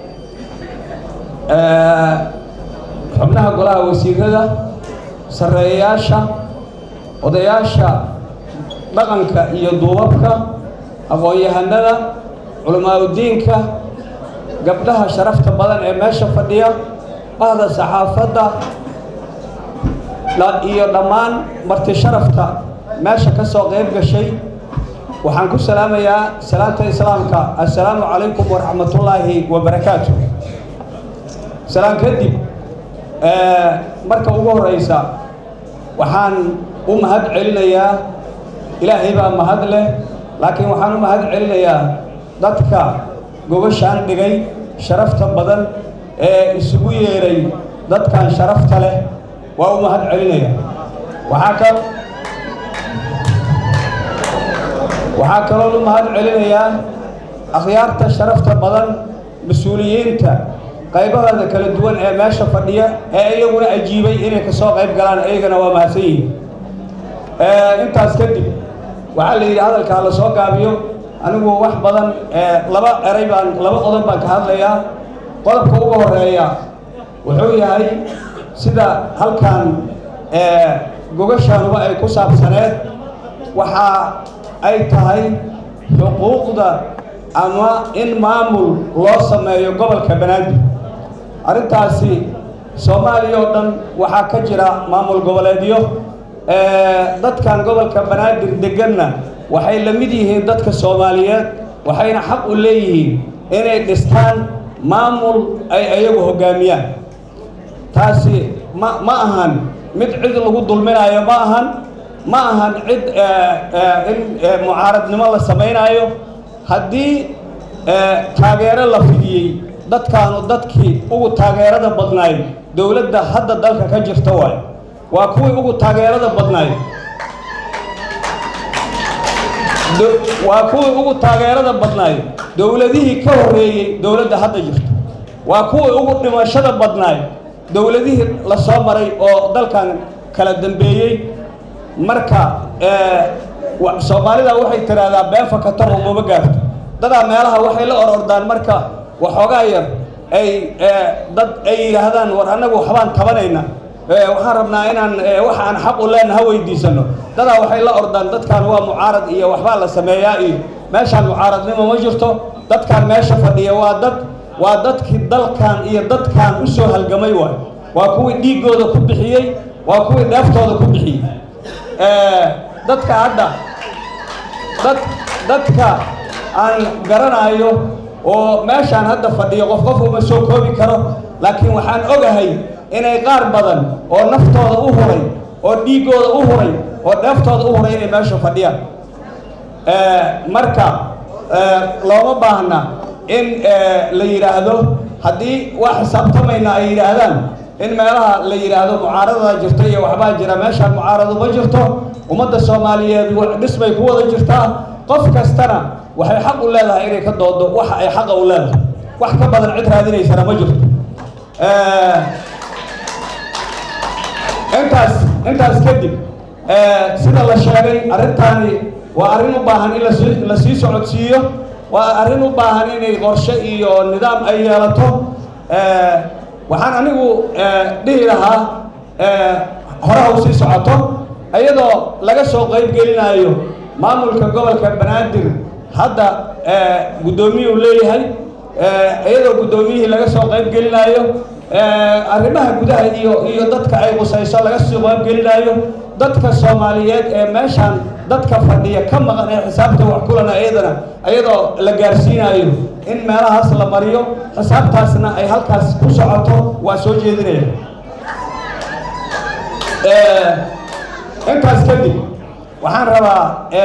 xubnaha golaha wasiirada sarreeyayaasha odayaasha dhaqanka iyo duubabka aqoon-yahanada culamaauddiinka gabdhaha sharafta badan ee meesha fadhiya bahda saxaafadda iyo dhammaan marti sharafta meesha ka soo qayb gashay waxaan ku salaamayaa salaamta islaamka assalaamu calaykum waraxmatullaahi wabarakaatu salaan kadib marka ugu horeysa waxaan u mahad celinayaa ilaahay baa mahad leh laakiin waxaan u mahad celinayaa dadka gobashaan dhigay sharafta badan ee isugu yeedhay dadkan sharafta leh waa u mahad celinaya waxaa ka waxaa kaloo u mahad celinayaa akhyaarta sharafta badan mas-uuliyiinta qaybahooda kala duwan ee meesha fadhiya ee iyaguna ajiibay inay kasoo qayb galaan iyagana waa mahadsan yihiin intaas kadib waxaa la yidhi hadalkaa la soo gaabiyo anigu wax badan laba eray baan laba qodob baan ka hadlayaa qodobka ugu horeeya wuxuu yahay sida halkan gogashaanuba ay ku saabsaneed waxa ay tahay xuquuqda ama in maamul loo sameeyo gobolka banaadir arrintaasi soomaaliya oo dhan waxaa ka jira maamul goboleedyo dadkan gobolka banaadir deganna waxay la mid yihiin dadka soomaaliyeed waxayna xaq u leeyihiin inay dhistaan maamul ay ayagu hoggaamiyaan taasi ma ma ahan mid cid lagu dulminayo ma ahan ma ahan cid in mucaaradnimo la samaynaayo haddii taageero la fidiyey dadkaanu dadkii ugu taageerada badnaay dowladda hadda dalka ka jirta waayo waa kuwii ugu taageerada badnaay waa kuwii ugu taageerada badnaay dowladihii ka horreeyey dowladda hadda jirta waa kuwii ugu dhimashada badnaay dowladihii la soo maray oo dalkan kala dambeeyey marka soomaalida waxay tidhaahdaa been fakataro umama gaarto dadaa meelaha waxay la orordaan marka waxoogaa yar ay dad ay yidhaahdaan war annagu waxbaan tabanayna waxaan rabnaa inaan waxa aan xaq u leenaha weydiisano dadaa waxay la ordaan dadkan waa mucaarad iyo waxbaa la sameeyaa iyo meeshaan mucaaradnimo ma jirto dadkan meesha fadhiya waa dad waa dadkii dalkan iyo dadkan u soo halgamay waay waa kuwii dhiiggooda ku bixiyey waa kuwii dheeftooda ku bixiyey dadka hadda dad dadka aan garanayo oo meeshaan hadda fadhiyo qof qof uma soo koobi karo laakiin waxaan ogahay inay qaar badan oo naftooda u huray oo dhiiggooda u huray oo dheeftooda u huray inay meesha fadhiyaan marka looma baahna in la yidhaahdo haddii waa xisaabtamayna ay yidhaahdaan in meelaha la yidhaahdo mucaaradadaa jirta iyo waxbaa jira meeshaan mucaarado ma jirto ummadda soomaaliyeed dhisbay ku wada jirtaa qof kastana waxay xaq u leedahay inay ka doodo waxa ay xaqa u leedahay wax ka badan cid raadinaysana ma jirto intaas intaas kadib sida la sheegay arrintaani waa arrin u baahan in lasi la sii socodsiiyo waa arrin u baahan inay qorshe iyo nidaam ay yeelato waxaan anigu dhihi lahaa hore ha u sii socoto iyadoo laga soo qayb gelinayo maamulka gobolka banaadir hadda guddoomiyuu leeyahay iyadoo guddoomiyihii laga soo qayb gelinayo arrimaha gudaha iyo iyo dadka ay qusayso laga soo qayb gelinayo dadka soomaaliyeed ee meeshaan dadka fadhiya ka maqan ee xisaabta wax kulana iyadana iyadoo la gaarsiinayo in meelahaas la mariyo xisaabtaasna ay halkaas ku socoto waa soo jeedinaya intaas kadib waxaan rabaa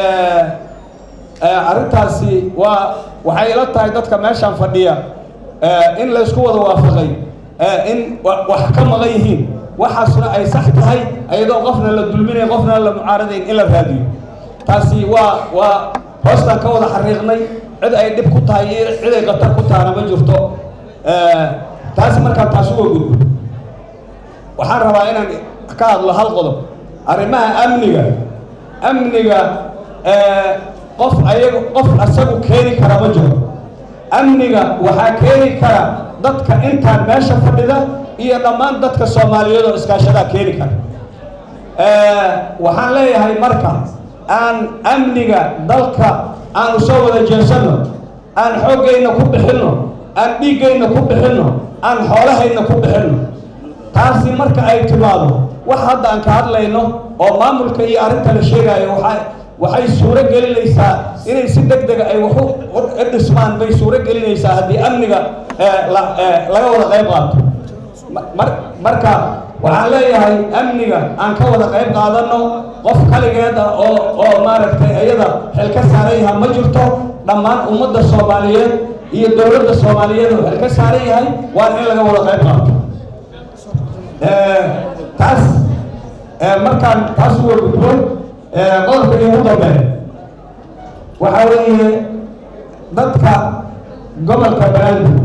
arrintaasi waa waxay ila tahay dadka meeshaan fadhiya in laysku wada waafaqay in wax ka maqan yihiin waxaasna ay sax tahay iyadoo qofna la dulminayn qofna la mucaaradayn in la raadiyo taasi waa waa hoostaan ka wada xariiqnay cid ay dhib ku tahay iyo cid ay qatar ku tahana ma jirto taasi markaan taas uga gudbo waxaan rabaa inaan ka hadlo hal qodob arrimaha amniga amniga qof ayaga qof asagu keeni kara ma jiro amniga waxaa keeni kara dadka intaan meesha fadhida iyo dhammaan dadka soomaaliyeed oo iskaashadaa keeni kara waxaan leeyahay marka aan amniga dalka aanu soo wada jeesanno aan xooggayna ku bixinno aan dhiiggayna ku bixinno aan xoolahayna ku bixinno taasi marka ay timaado wax hadda aan ka hadlayno oo maamulka iyo arrinta la sheegaayo waxaa waxay suuro gelinaysaa inay si deg dega ay wax u dhismaan bay suuro gelinaysaa haddii amniga laga wada qayb qaato marka waxaan leeyahay amniga aan ka wada qayb qaadanno qof kaligeed ah oo oo maaragtay iyada xil ka saaran yaha ma jirto dhammaan ummadda soomaaliyeed iyo dowladda soomaaliyeed oo xil ka saaran yahay waa in laga wada qayb qaato taas markaan taas uga gudbo qodobka iigu dambeeya waxaa weeye dadka gobolka banaadir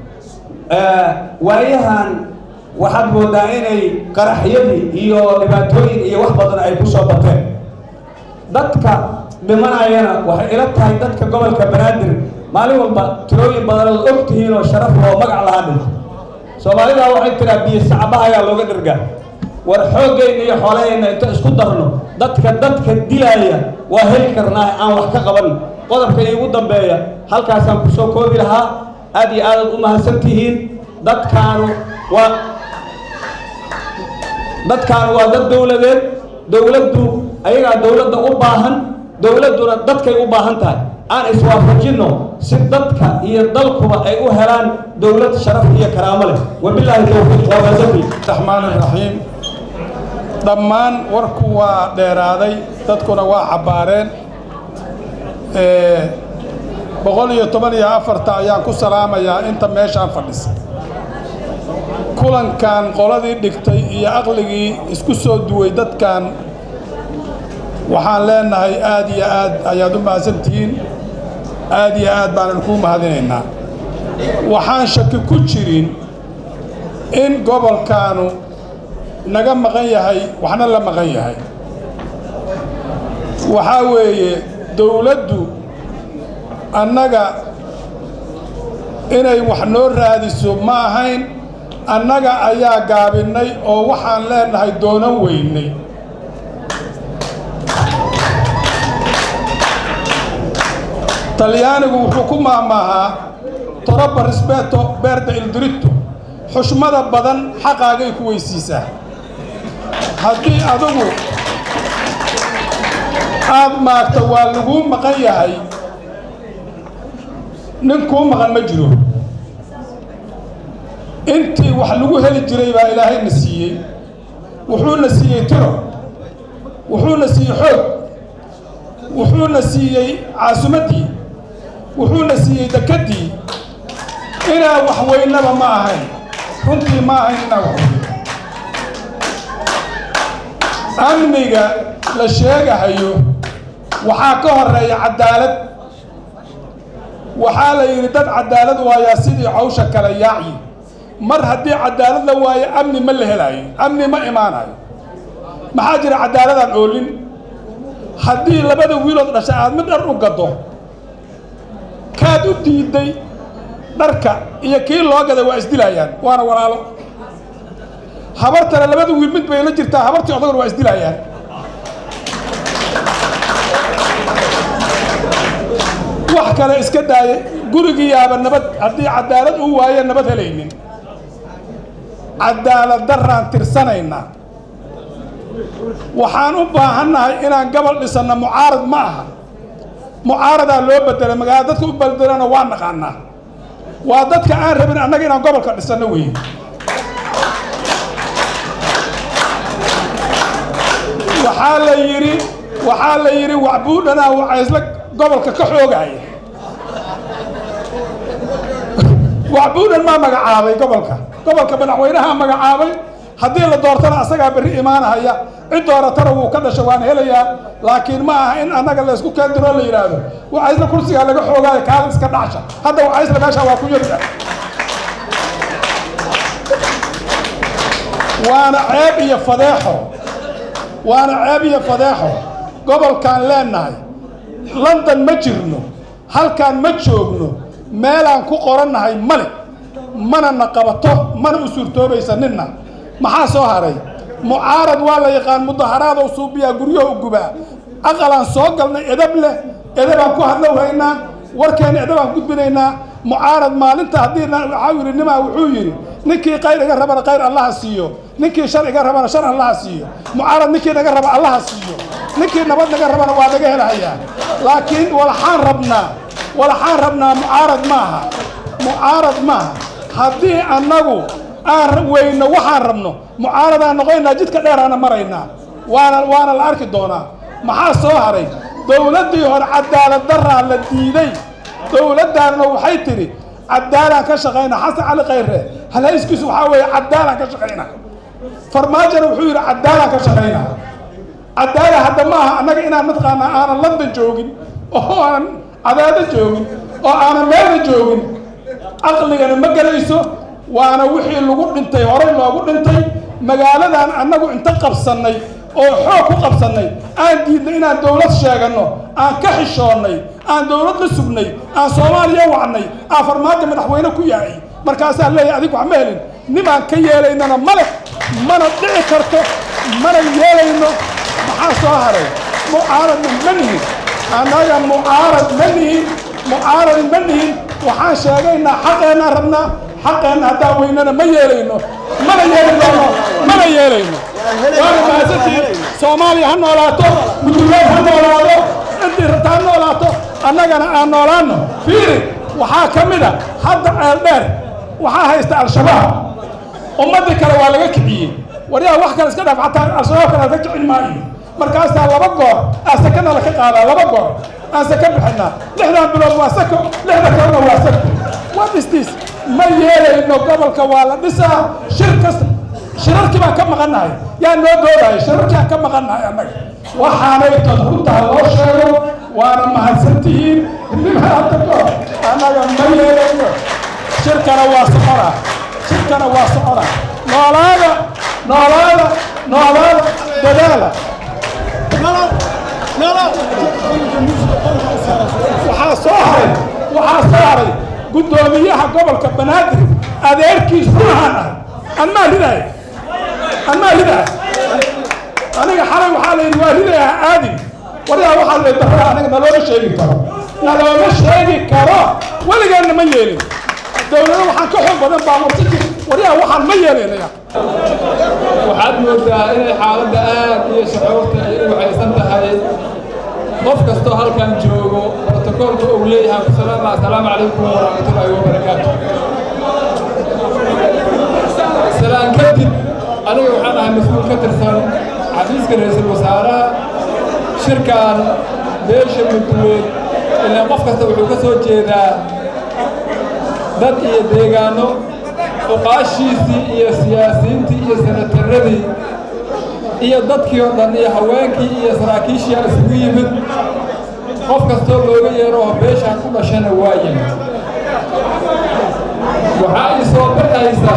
waayahan waxaad moodaa inay qaraxyadii iyo dhibaatooyin iyo wax badan ay ku soo bateen dadka dhimanayana waxay ila tahay dadka gobolka banaadir maalin walba tirooyin badan ood og tihiin oo sharaf loo magac lahaa dhinto soomaalidaa waxay tiraa biyo sacbaha ayaa looga dhergaa war xooggayna iyo xoolahayna inta isku darno dadka dadka dilaaya waa heli karnaa aan wax ka qaban qodobka iigu dambeeya halkaasaan ku soo koobi lahaa aad iyo aadaad u mahadsan tihiin dadkaanu waa dadkaanu waa dad dowladeed dowladdu ayagaa dowladda u baahan dowladduna dadkay u baahan tahay aan iswaafajinno si dadka iyo dalkuba ay u helaan dowlad sharaf iyo karaamo leh wabilaahi towfiiq waa maasantii raxmaan raxiim dhammaan warku waa dheeraaday dadkuna waa cabbaareen boqol iyo toban iyo afarta ayaan ku salaamayaa inta meeshaan fadhisa kulankan qoladii dhigtay iyo aqligii isku soo duway dadkan waxaan leenahay aad iyo aad ayaad u mahadsantihiin aad iyo aad baanan kuu mahadinaynaa waxaan shaki ku jirin in gobolkaanu naga maqan yahay waxna la maqan yahay waxaa weeye dowladdu annaga inay wax noo raadiso ma ahayn annaga ayaa gaabinnay oo waxaan leenahay doonan weynay talyaanigu wuxuu ku maamaahaa toroba risbeto beerda ildiritto xushmada badan xaqaagay ku weysiisaa haddii adugu aad maagta waa laguu maqan yahay nin kuu maqan ma jiro intii wax lagu heli jiray baa ilaahayna siiyey wuxuuna siiyey tiro wuxuuna siiyey xoog wuxuuna siiyey caasimaddii wuxuuna siiyey dekeddii inaa wax weynaba ma ahayn runtii ma ahayn inaa wax weyno amniga la sheegahayo waxaa ka horeeya cadaalad waxaa la yidhi dad cadaalad waayaa sidii cawsha kale yaaci mar haddii cadaalad la waayo amni ma la helaayo amni ma imaanayo maxaa jira cadaaladaan oolin haddii labada wiilood dhasha aad mid dhar u gaddo kaad u diidday dharka iyo kii loo gaday waa isdilaayaan waana walaalo habartana labada wiil mid bay la jirtaa habartii odagona waa isdilaayaan wax kale iska daaya gurigiyaaba nabad haddii cadaalad uu waayo nabad helaynin cadaalad daraan tirsanaynaa waxaan u baahannahay inaan gobol dhisanno mucaarad ma aha mucaaradaa loo bedelay magaalada dadka u bedelana waa naqaanaa waa dadka aan rabin annaga inaan gobolka dhisanno weeye waxaa la yidhi waxaa la yidhi waxbuudhanaa waxaa isla gobolka ka xoogaya waxbuudhan maa magacaabay gobolka gobolka madaxweynahaa magacaabay haddii la doortana asagaa berri imaanahaya cid dooratana wuu ka dhasha waan helayaa laakiin ma aha in annaga laysku keendiro la yidhaahdo wacaysla kursigaa laga xoogaayo kaada iska dhacsha hadda wacaysla meeshaa waa ku yarta waana ceeb iyo fadeexo waana ceeb iyo fadeexo gobolkaan leenahay london ma jirno halkaan ma joogno meelaan ku qorannahay male mana na qabato mana u suurtoobaysa ninna maxaa soo haray mucaarad waa la yaqaan mudaharaadoo suubiyaa guryaho u gubaa aqalaan soo galnay edab leh edabaan ku hadlow haynaa warkeena edabaan gudbinaynaa mucaarad maalinta haddii waxaa yidhi nimaa wuxuu yidhi ninkii qayr iga rabana qayr allaha siiyo ninkii shar iga rabana shar allaha siiyo mucaarad ninkii naga raba allaha siiyo ninkii nabad naga rabana waa naga helahayaa laakiin walaxaan rabnaa walaxaan rabnaa mucaarad maaha mucaarad maaha haddii annagu aan weyno waxaan rabno mucaaradaan noqonaynaa jidka dheeraana maraynaa waana waana la arki doonaa maxaa soo haray dowladdii hore cadaalad daraa la diiday dowladdaanna waxay tidhi cadaalaan ka shaqayna xasan cali khayre halhayskiisu waxaa weeye cadaalaan ka shaqayna farmaajona wuxuu yidhi cadaalaan ka shaqaynaa cadaala hadda ma aha annaga inaan mataqaanaa aanan london joogin oo aanan cadaado joogin oo aanan meelna joogin caqligana ma gelayso waana wixii lagu dhintay horey loogu dhintay magaaladan annagu inta qabsannay oo xoog ku qabsannay aan diidnay inaan dowlad sheeganno aan ka xishoonnay aan dowlad la sugnay aan soomaaliya wacnay aan farmaajo madaxweyne ku yahay markaasaa leeyahay adigu wax ma helin nimaan ka yeelaynana ma leh mana dhici karto mana yeelayno maxaa soo haray mucaaradna ma nihin annaga mucaarad ma nihin mucaarad ma nihin waxaan sheegaynaa xaqeennaan rabnaa xaqeenna haddaan weynana ma yeelayno mana yeeli doono mana yeelayno waana mahadsantiin soomaaliya ha noolaato muduleed ha noolaado intii rabta ha noolaato annagana aan noolaano fiiri waxaa ka mid a hadda ceel dheer waxaa haysta al-shabaab ummaddii kale waa laga kiciyey waryaa wax kale iska dhaaf xataa al-shabaab kale ka kicin maayo markaasaa laba goor aa sakana laka qaadaa laba goor aan saka bixinaa lixdan bilood waa sako lixda kalena waa sako what is this ma yeelayno gobolka waa la dhisaa shir kasta shirarkii baan ka maqannahay yaa noo doodaya shirarkii aan ka maqannahay annaga waxaanay dad runtaa loo sheego waana mahadsantihiin hadda goor annaga ma yeelayno shirkana waa soconaa shirkana waa soconaa noolaada noolaada noolaada dadaala waxaa soo haray waxaa soo haray guddoomiyaha gobolka banaadir adeerkiis runahan ah an maa ridaaya an maa ridaaya aniga xalay waxaa la yidhi waa ridaya aadin waryaa waxaa la darraa aniga nalooma sheegi karo nalooma sheegi karo weligeena ma yeelin dowlado waxaan ka xoog badan baa warsaki waryaa waxaan ma yeelinaya waxaad moodaa inay xaaladda aad iyo shucuurta ay u waxaysan tahay qof kastoo halkan joogo brotokoolka uu leeyahay kusalaama assalaamu calaykum waraxmatullaahi wabarakaatu salaan kadib aniga waxaan ahay mas-uul ka tirsan xafiiska ra-iisul wasaaraha shirkan beesha mudduweed ilaan qof kasta wuxuu ka soo jeedaa dad iyo deegaano uqaashiisii iyo siyaasiyiintii iyo sanataradii iyo dadkii oo dhan iyo haweenkii iyo saraakiishii isugu yimid qof kastoo looga yeero oo beeshaan ku dhashana waa yimid waxaa ii soo baxaysa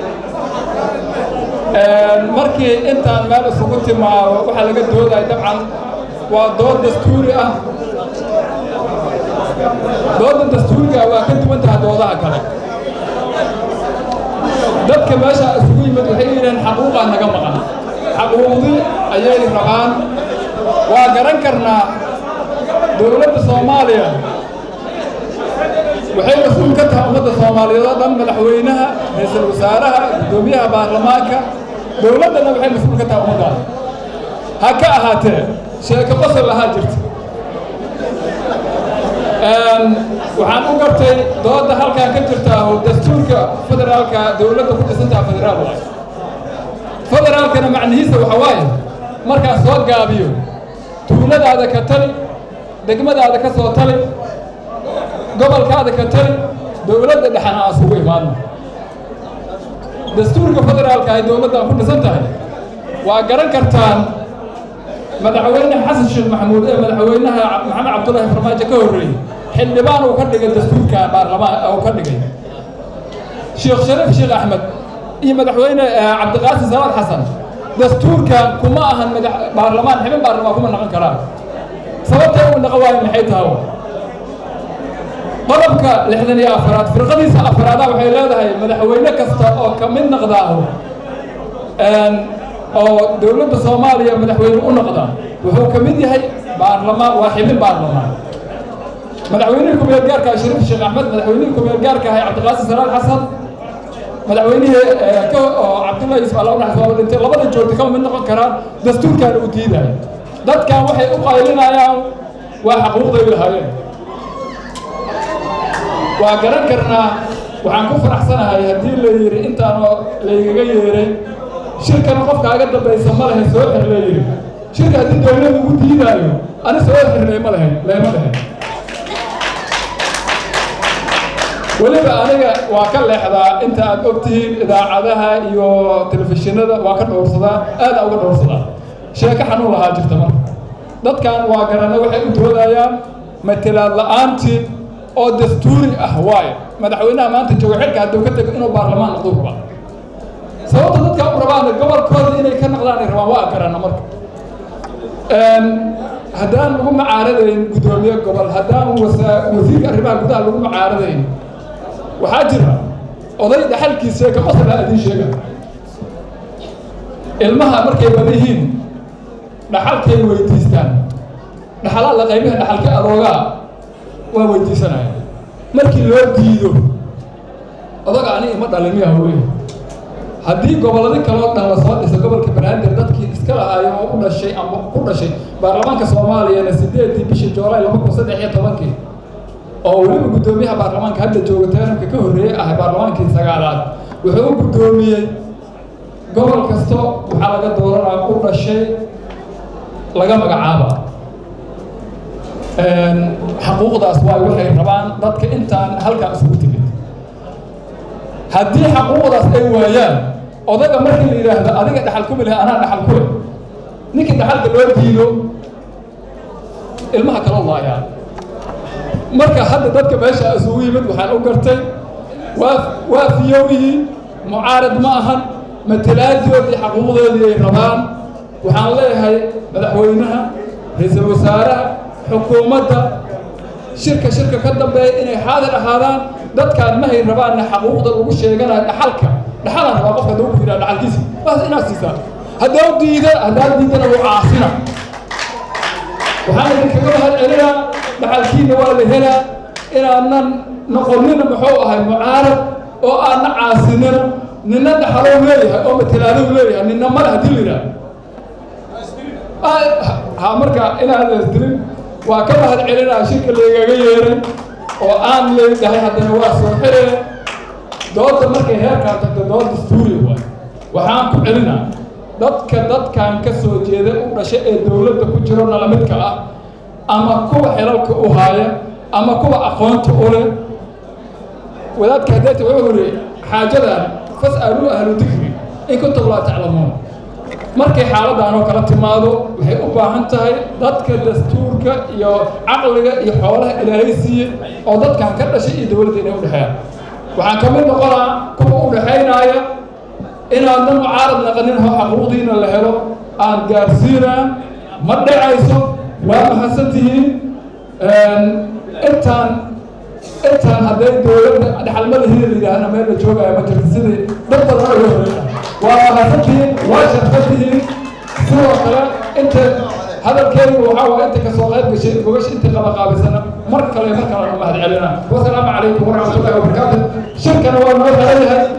markii intaan meel isugu timaado waxaa laga doodaya dabcan waa dood dastuuri ah dooda dastuuriga waa ka duwan tahay doodaha kale dadka meesha isugu yimid waxay yidhaheen xaquuqaa naga maqan xaquuqdii ayay rabaan waa garan karnaa dowladda soomaaliya waxay mas-uul ka tahay ummadda soomaaliyeed oo dhan madaxweynaha ra-iisul wasaaraha guddoomiyaha baarlamaanka dowladdana waxay mas-uul ka tahay ummaddaas ha ka ahaatee sheeko qosol lahaa jirta waxaan u gartay dooda halkan ka jirta oo dastuurka federaalka dowladda ku dhisantaha federaal waay federaalkana macnihiisa waxa waaye markaan soo gaabiyo tuuladaada ka tali degmadaada ka soo tali gobolkaada ka tali dowladda dhexana aan isugu imaadno dastuurka federaalka ay dowladdan ku dhisan tahay waa garan kartaan madaxweyne xasan sheekh maxamuud ee madaxweynaha maxamed cabdullaahi farmaajo ka horreeyey xildhibaan uu ka dhigay dastuurka baarlamaan uu ka dhigay sheekh shariif sheekh axmed iyo madaxweyne cabdiqaasim salaad xasan dastuurkan kuma ahan madax baarlamaan xibin baarlamaan kuma naqon karaan sababta uu naqon waayo maxay tahay qodobka lixdan iyo afaraad firqadiisa afaraada waxay leedahay madaxweyne kasta oo ka mid noqdaaho oo dowladda soomaaliya madaxweyne u noqda wuxuu ka mid yahay baarlamaan waa xibin baarlamaan madaxweynihii kumeel gaarka ah shariif sheekh axmed madaxweynihii kumeel gaarka ahay cabdiqaasim salaad xasan madaxweynihii ka oo cabdullahi yusuf alla unaxas waa dhintay labada joogta kama mid noqon karaan dastuurkan uu diidayo dadkan waxay u qaylinayaan waa xaquuqday lahaayeen waa garan karnaa waxaan ku faraxsanahay haddii la yidhi intaanoo laygaga yeeray shirkana qofkaaga dambaysa ma lehe soo xir la yidhi shirka haddii dowlad ugu diidaayo ani soo xir leema lahayn leema lahayn weliba aniga waa ka leexdaa inta aad ogtihiin idaacadaha iyo telefishinada waa ka dhowrsadaa aada uga dhowrsadaa sheeko xanuun lahaa jirta marka dadkan waa garana waxay u doodayaan matelaad la-aantii oo dastuuri ah waayo madaxweynaha maanta jooga xilka hadduu ka tego inuu baarlamaan noqdo rabaa sababta dadka u rabaan gobolkooda inay ka naqdaan ay rabaan waa garana marka haddaan lagu macaaradayn guddoomiye gobol haddaan wasiirka arrimaha gudaha lagu macaaradayn waxaa jira oday dhaxalkiisa ka qosla idiin sheega ilmaha markay badan yihiin dhaxalkay weydiistaan dhaxalaa la qaybaha dhaxalka adoogaa waa weydiisanaya markii loo diido odaga ani ima dhalin miya hawey haddii gobolladii kaloo dhan lasoo dhiso gobolka banaadir dadkii iska lahaayo oo u dhashay ama ku dhashay baarlamaanka soomaaliyana sideedii bishii joolaay laba kun saddex iyo tobankii oo weliba guddoomiyaha baarlamaanka hadda jooga teenamka ka horreeyey ah baarlamaankii sagaalaad wuxuu u guddoomiyey gobol kasto waxaa laga dooranaa u dhashay laga magacaaba xaquuqdaas waay waxay rabaan dadka intaan halkaa isugu timid haddii xaquuqdaas ay waayaan odaga markii la yidhaahdo adiga dhaxal ku mileh anaa dhaxal ku leh ninkii dhaxalka loo diido ilmaha kala laayaa marka hadda dadka meesha isugu yimid waxaan u gartay waa waa fiyowihii mucaarad ma ahan matalaadioodii xaquuqdoodii ay rabaan waxaan leeyahay madaxweynaha ra-iisul wasaaraha xukuumadda shirka shirka ka dambeeya inay xaadir ahaadaan dadkaan mahay rabaanna xaquuqda lagu sheeganayo dhaxalka dhaxalaan rabaa qofka hadduu ku yidhaha dhaxalkiisa baas inaad siisaa haddau diida haddaad diidana wuu caasina waxaan idinkaga mahad celinaa dhaxalkiina waa la helaa inaanan noqonina muxuu ahay mucaarad oo aanna caasinina nina dhaxalow leeyahay oo matalaalow leeyahay nina male haddii la yidhaha ha marka inaan leesdirin waa ka mahad celinaa shirka laygaga yeeray oo aan leedahay haddana waa soo xiree dooda markay heerkaa tagto dood dastuuri waay waxaan ku celinaa dadka dadkan ka soo jeeda u dhashay ee dowladda ku jiro nalamidka ah ama kuwa xilalka u haaya ama kuwa aqoonta u leh wadaadka hadeeta wuxuu yidhi xaajadan fas'aluu ahlu dikri in kuntum laa taclamuun markay xaaladdan oo kala timaado waxay u baahan tahay dadka dastuurka iyo caqliga iyo xoolaha ilaahay siiyey oo dadkan ka dhashay iyo dowladda inay u dhexeeyaan waxaan ka mid noqonaa kuwa u dhexaynaaya inaadna mucaarad naqanin ho xaquuqdiina la helo aan gaarsiinaa ma dhacayso waa mahadsan tihiin intaan intaan hadday dowladda dhaxalma lahiin la yidhaahna meel la joogaya ma jirto sidii dad badan uga horreeya waa mahadsantihiin waa sharfatihiin sidoo kale inta hadalkeedu waxaa waa inta kasoo qayb gashay gogasha inta qabaqaabisana mar kale mar kalena mahad celina wasalaamu calaykum waraxmatullahi wabarakaatu shirkana waa noo xiran yahay